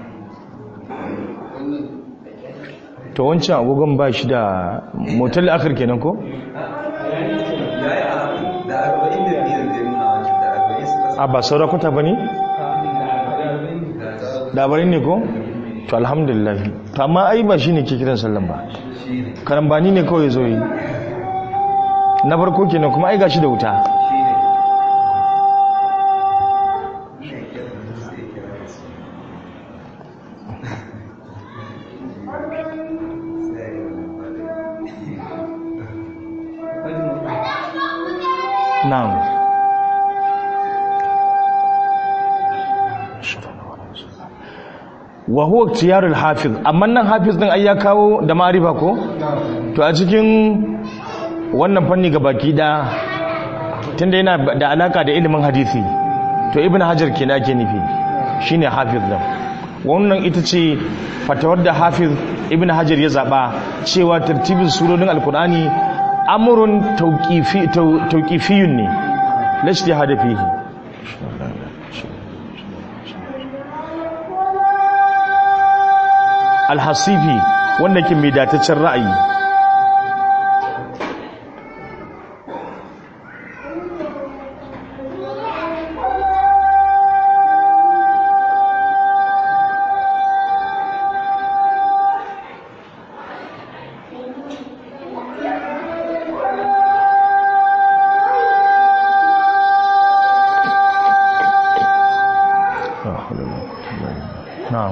to wancan agogon ba shi da motar akar kenan ko? a ba saurakuta ba ne? labarin ne ko? to alhamdulillah to amma ai ba shi ne ke kiran sallan ba karambani ne kawai zo yi na farko kenan kuma ai gashi da wuta na'am wa huwa ikhtiyarul hafiz amma nan hafiz din ai ya kawo da ma'rifa ko to a cikin wannan fanni ga baki da tunda yana da alaka da ilimin hadisi to ibn hajar kenan ake nufi shine hafiz din wannan ita ce fatawar da hafiz ibn hajar ya zaba cewa tartibin surorin alkur'ani amrun tawqifi tawqifiyun ne la ijtihada fihi alhasifi wanda ke mai dataccen ra'ayi na'am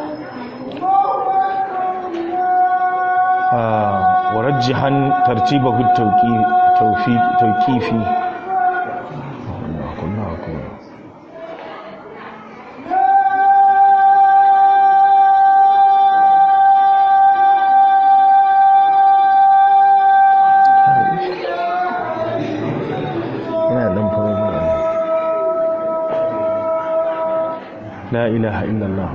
ورجحا ترتيبه التوقيفي لا إله إلا الله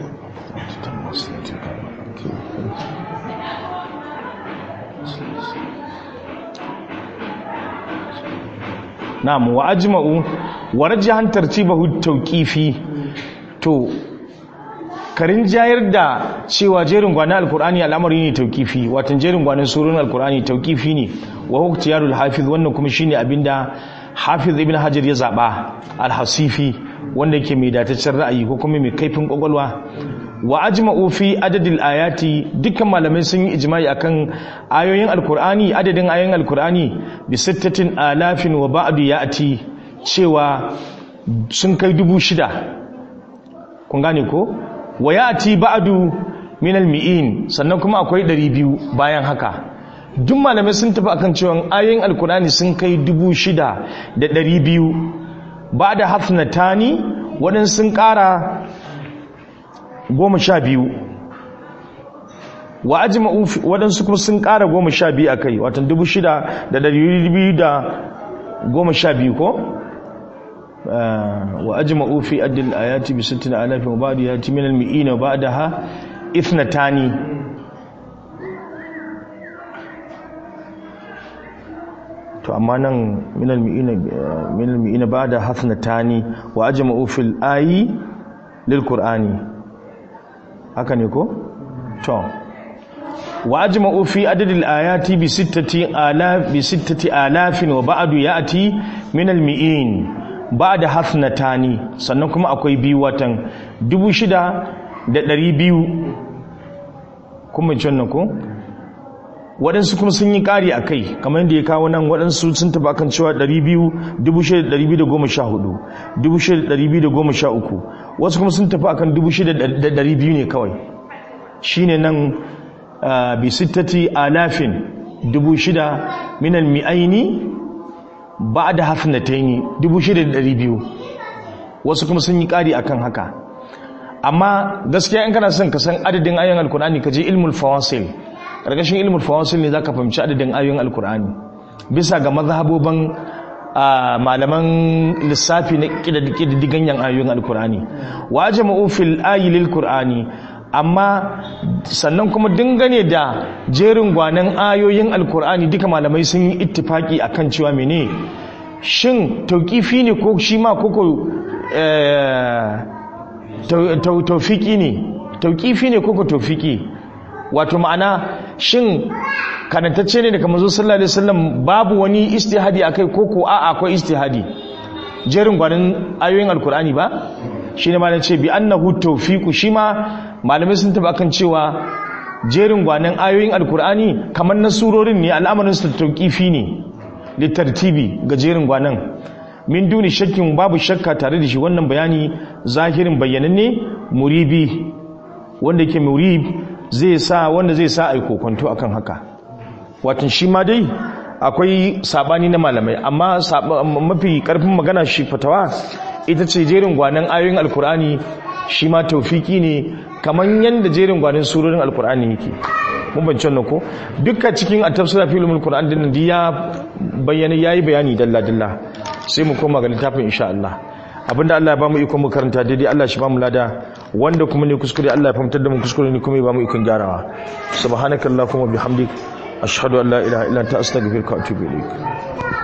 na'am wa ajma'u wa rajahan tartibahu tawqifi to karin jayar da cewa jerin gwanin alkur'ani al'amari ne tawqifi watan jerin gwanin surun alkur'ani tawqifi ne wa huwa ikhtiyarul hafiz wannan kuma shine abinda hafiz ibn hajar ya zaba al-hasifi wanda yake mai dataccen ra'ayi ko kuma mai kaifin kwakwalwa wa ajma'u fi adadil ayati dukkan malamai sun yi ijma'i akan ayoyin alkur'ani adadin ayoyin alkur'ani bi sittatin alafin wa ba'du ya'ti cewa sun kai dubu shida kun gane ko wa ya'ti ba'du min almi'in sannan kuma akwai 200 bayan haka duk malamai sun tafi akan cewa ayoyin alkur'ani sun kai dubu shida da ɗari biyu ba da hafnatani waɗansu sun ƙara goma sha biyu wa ajima waɗansu kuma sun ƙara goma sha biyu a kai watan dubu shida da ɗari biyu da goma sha biyu ko wa ajima ufi adil ayati bi sittina alafin wa ba'du yati min al-mi'ina ba'daha ithnatani to amma nan minal mi'ina minal mi'ina ba'da hafnatani wa ajma'u fil ayi lil qur'ani haka ne ko to wa ajma'u fi adadil ayati bi sittati alaf bi sittati alafin wa ba'du ya'ti minal mi'in ba'da hafnatani sannan kuma akwai biyu watan 6200 kuma wannan ko waɗansu kuma sun yi ƙari a kai kamar yadda ya kawo nan waɗansu sun taɓa kan cewa 2,214 wasu kuma sun tafi akan 6,200 ne kawai shi ne nan bisittati alafin 6,000 minan mi'aini ba da hafnataini 6,200 wasu kuma sun yi ƙari akan haka amma gaskiya in kana son ka san adadin ayan alkur'ani ka je ilmul fawasil ƙarƙashin ilmul fawasil ne zaka fahimci adadin ayoyin alkur'ani bisa ga mazhaboban malaman lissafi na ƙididdigan yan ayoyin alkur'ani wa jama'u fil ayi lil qur'ani amma sannan kuma dangane da jerin gwanan ayoyin alkur'ani duka malamai sun yi ittifaki akan cewa mene shin tauƙifi ne ko shi ma koko taufiki ne tauƙifi ne koko taufiki wato ma'ana shin kanantacce ne daga manzo sallallahu alaihi wasallam babu wani istihadi akai ko ko a'a akwai istihadi jerin gwanin ayoyin alkur'ani ba shine ma ce bi annahu tawfiqu shi ma malamai sun taba kan cewa jerin gwanin ayoyin alkur'ani kamar na surorin ne al'amarin su tauqifi ne litartibi ga jerin gwanin min duni shakkin babu shakka tare da shi wannan bayani zahirin bayyananne muribi wanda yake murib zai sa wanda zai sa ai kokonto akan haka watan shi ma dai akwai sabani na malamai amma mafi karfin magana shi fatawa ita ce jerin gwanan ayoyin alkur'ani shi ma taufiki ne kamar yadda jerin gwanan surorin alkur'ani yake mun bance wannan ko dukkan cikin at-tafsir fi ulumul qur'an din ya bayyana yayi bayani dalla dalla sai mu koma ga littafin insha Allah abinda Allah ya bamu iko mu karanta daidai Allah shi bamu lada wanda kuma ne kuskure Allah ya fahimtar da mu kuskure ne kuma ya bamu ikon gyarawa subhanakallahumma bihamdik ashhadu an la ilaha illa anta astaghfiruka wa atubu ilaik